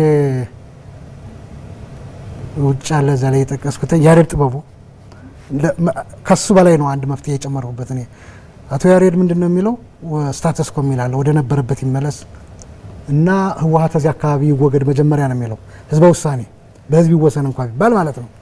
ውጭ አለ እዛ ላይ የጠቀስኩት ያሬድ ጥበቡ ከሱ በላይ ነው አንድ መፍትሄ የጨመረሁበት እኔ አቶ ያሬድ ምንድን ነው የሚለው ስታተስ ኮ የሚላለ ወደ ነበረበት ይመለስ እና ህወሀት እዚህ አካባቢ ይወገድ መጀመሪያ ነው የሚለው ህዝበ ውሳኔ በህዝብ ይወሰን እንኳ ቢባል ማለት ነው።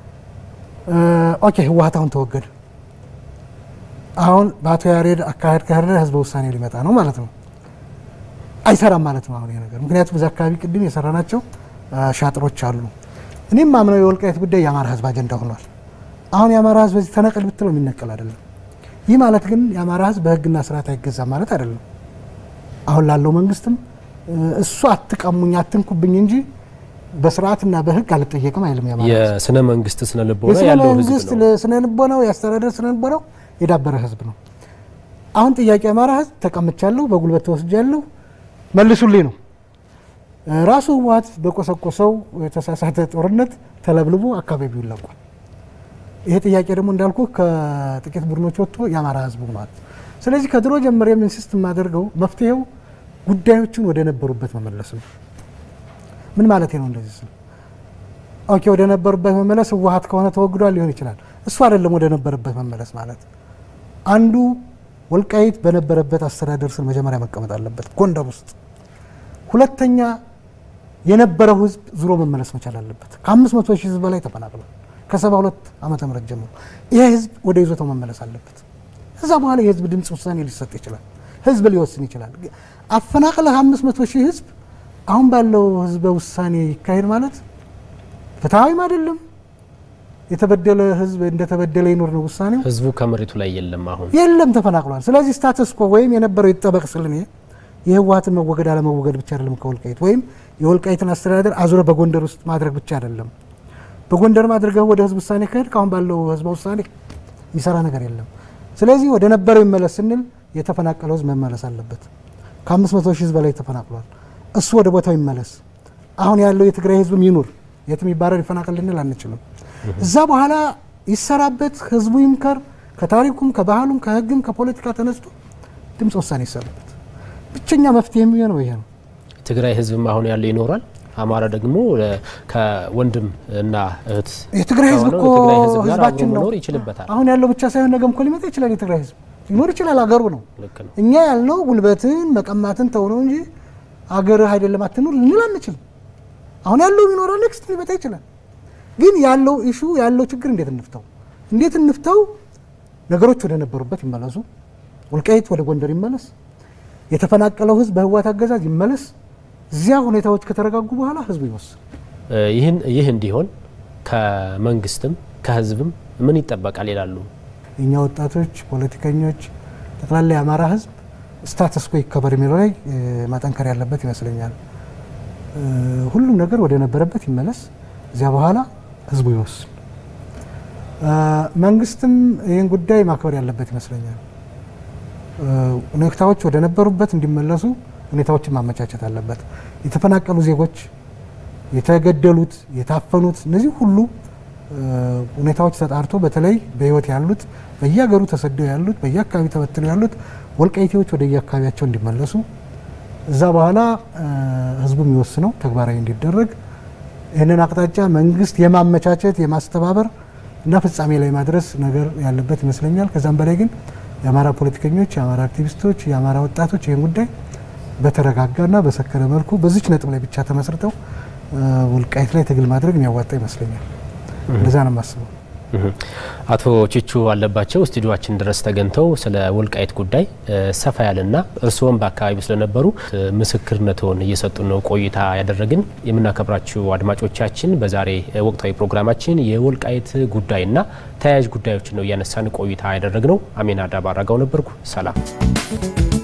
ኦኬ ህወሀት አሁን ተወገደ። አሁን በአቶ ያሬድ አካሄድ ከሄደ ህዝበ ውሳኔ ሊመጣ ነው ማለት ነው። አይሰራም ማለት ነው አሁን ይሄ ነገር። ምክንያቱም እዚህ አካባቢ ቅድም የሰራናቸው ሻጥሮች አሉ። እኔም ማምነው የወልቃይት ጉዳይ የአማራ ህዝብ አጀንዳ ሆኗል። አሁን የአማራ ህዝብ በዚህ ተነቀል ብትለው የሚነቀል አይደለም። ይህ ማለት ግን የአማራ ህዝብ በህግና ስርዓት አይገዛም ማለት አይደለም። አሁን ላለው መንግስትም እሱ አትቀሙኝ አትንኩብኝ እንጂ በስርዓትና በህግ አልጠየቅም አይልም። የአማራ ህዝብ የስነ መንግስት ስነ ልቦና የስነ ያለው መንግስት ህዝብ ነው። ስነ ልቦናው የአስተዳደር ስነ ልቦናው የዳበረ ህዝብ ነው። አሁን ጥያቄ የአማራ ህዝብ ተቀምቻለሁ፣ በጉልበት ተወስጃለሁ፣ መልሱልኝ ነው። ራሱ ህወሓት በቆሰቆሰው የተሳሳተ ጦርነት ተለብልቦ አካባቢው ይለቋል። ይሄ ጥያቄ ደግሞ እንዳልኩ ከጥቂት ቡድኖች ወጥቶ የአማራ ህዝብ ሆኗል። ስለዚህ ከድሮ ጀምሬ ኢንሲስት የማደርገው መፍትሄው ጉዳዮችን ወደ ነበሩበት መመለስ ነው። ምን ማለት ነው? እንደዚህ ስል ኦኬ፣ ወደ ነበሩበት መመለስ ህወሓት ከሆነ ተወግዷል ሊሆን ይችላል። እሱ አይደለም ወደ ነበረበት መመለስ ማለት። አንዱ ወልቃይት በነበረበት አስተዳደር ስር መጀመሪያ መቀመጥ አለበት ጎንደር ውስጥ። ሁለተኛ የነበረው ህዝብ ዙሮ መመለስ መቻል አለበት። ከአምስት መቶ ሺህ ህዝብ በላይ ተፈናቅሏል ከሰባ ሁለት ዓመተ ምህረት ጀምሮ። ይህ ህዝብ ወደ ይዞታው መመለስ አለበት። ከዛ በኋላ የህዝብ ድምፅ ውሳኔ ሊሰጥ ይችላል። ህዝብ ሊወስን ይችላል። አፈናቅለህ አምስት መቶ ሺህ ህዝብ አሁን ባለው ህዝበ ውሳኔ ይካሄድ ማለት ፍትሐዊም አይደለም። የተበደለ ህዝብ እንደተበደለ ይኖር ነው ውሳኔው። ህዝቡ ከመሬቱ ላይ የለም፣ አሁን የለም ተፈናቅሏል። ስለዚህ ስታተስ ኮ ወይም የነበረው ይጠበቅ ስል እኔ የህወሓትን መወገድ አለመወገድ ብቻ አይደለም ከወልቃይት ወይም የወልቃይትን አስተዳደር አዙረ በጎንደር ውስጥ ማድረግ ብቻ አይደለም። በጎንደር ማድረገው ወደ ህዝብ ውሳኔ ከሄድ ከአሁን ባለው ህዝበ ውሳኔ የሚሰራ ነገር የለም። ስለዚህ ወደ ነበረው ይመለስ ስንል የተፈናቀለው ህዝብ መመለስ አለበት። ከአምስት መቶ ሺህ ህዝብ በላይ ተፈናቅሏል። እሱ ወደ ቦታው ይመለስ። አሁን ያለው የትግራይ ህዝብም ይኑር፣ የትም ይባረር ይፈናቀል ልንል አንችልም። እዛ በኋላ ይሰራበት፣ ህዝቡ ይምከር። ከታሪኩም ከባህሉም ከህግም ከፖለቲካ ተነስቶ ድምፅ ውሳኔ ይሰራበት። ብቸኛ መፍትሄ የሚሆነው ይሄ ነው። ትግራይ ህዝብም አሁን ያለው ይኖራል። አማራ ደግሞ ከወንድም እና እህት የትግራይ ህዝብ እኮ ከትግራይ ህዝብ ጋር ህዝባችን አብሮ ነው። መኖር ይችልበታል። አሁን ያለው ብቻ ሳይሆን ነገም እኮ ሊመጣ ይችላል። የትግራይ ህዝብ ሊኖር ይችላል። አገሩ ነው። ልክ ነው። እኛ ያልነው ጉልበትን መቀማትን ተው ነው እንጂ አገርህ አይደለም አትኑር ልንል አንችልም። አሁን ያለው ይኖራል፣ ኔክስት ሊመጣ ይችላል። ግን ያለው ኢሹ ያለው ችግር እንዴት እንፍታው? እንዴት እንፍታው? ነገሮች ወደ ነበሩበት ይመለሱ። ወልቃይት ወደ ጎንደር ይመለስ። የተፈናቀለው ህዝብ በህወሓት አገዛዝ ይመለስ። እዚያ ሁኔታዎች ከተረጋጉ በኋላ ህዝቡ ይወስን። ይህን ይህ እንዲሆን ከመንግስትም ከህዝብም ምን ይጠበቃል ይላሉ? የእኛ ወጣቶች፣ ፖለቲከኞች፣ ጠቅላላ የአማራ ህዝብ ስታተስ ኮ ይከበር የሚለው ላይ እ፣ ማጠንከር ያለበት ይመስለኛል። እ፣ ሁሉም ነገር ወደ ነበረበት ይመለስ። እዚያ በኋላ ህዝቡ ይወስን። እ፣ መንግስትም ይህን ጉዳይ ማክበር ያለበት ይመስለኛል። እ፣ ሁኔታዎች ወደ ነበሩበት እንዲመለሱ ሁኔታዎችን ማመቻቸት አለበት። የተፈናቀሉ ዜጎች፣ የተገደሉት፣ የታፈኑት እነዚህ ሁሉ እ፣ ሁኔታዎች ተጣርቶ በተለይ በህይወት ያሉት በየሀገሩ ተሰደው ያሉት በየአካባቢ ተበትነው ያሉት ወልቃይቴዎች ወደ የአካባቢያቸው እንዲመለሱ እዛ በኋላ እ፣ ህዝቡ የሚወስነው ተግባራዊ እንዲደረግ ይህንን አቅጣጫ መንግስት የማመቻቸት የማስተባበር እና ፍጻሜ ላይ ማድረስ ነገር ያለበት ይመስለኛል። ከዛም በላይ ግን የአማራ ፖለቲከኞች፣ የአማራ አክቲቪስቶች፣ የአማራ ወጣቶች ይህን ጉዳይ በተረጋጋና በሰከነ መልኩ በዚች ነጥብ ላይ ብቻ ተመስርተው እ፣ ወልቃይት ላይ ትግል ማድረግ የሚያዋጣ ይመስለኛል። እንደዛ ነው የማስበው። እህ። አቶ ቺቹ አለባቸው ስቱዲዮችን ድረስ ተገኝተው ስለ ወልቃይት ጉዳይ እ፣ ሰፋ ያለና እርስዎም በአካባቢው ስለነበሩ እ፣ ምስክርነትዎን እየሰጡ ነው ቆይታ ያደረግን። የምናከብራችሁ አድማጮቻችን በዛሬ እ፣ ወቅታዊ ፕሮግራማችን የወልቃይት ጉዳይና ተያያዥ ጉዳዮችን ነው እያነሳን ቆይታ ያደረግነው። አሜና ዳባ አራጋው ነበርኩ። ሰላም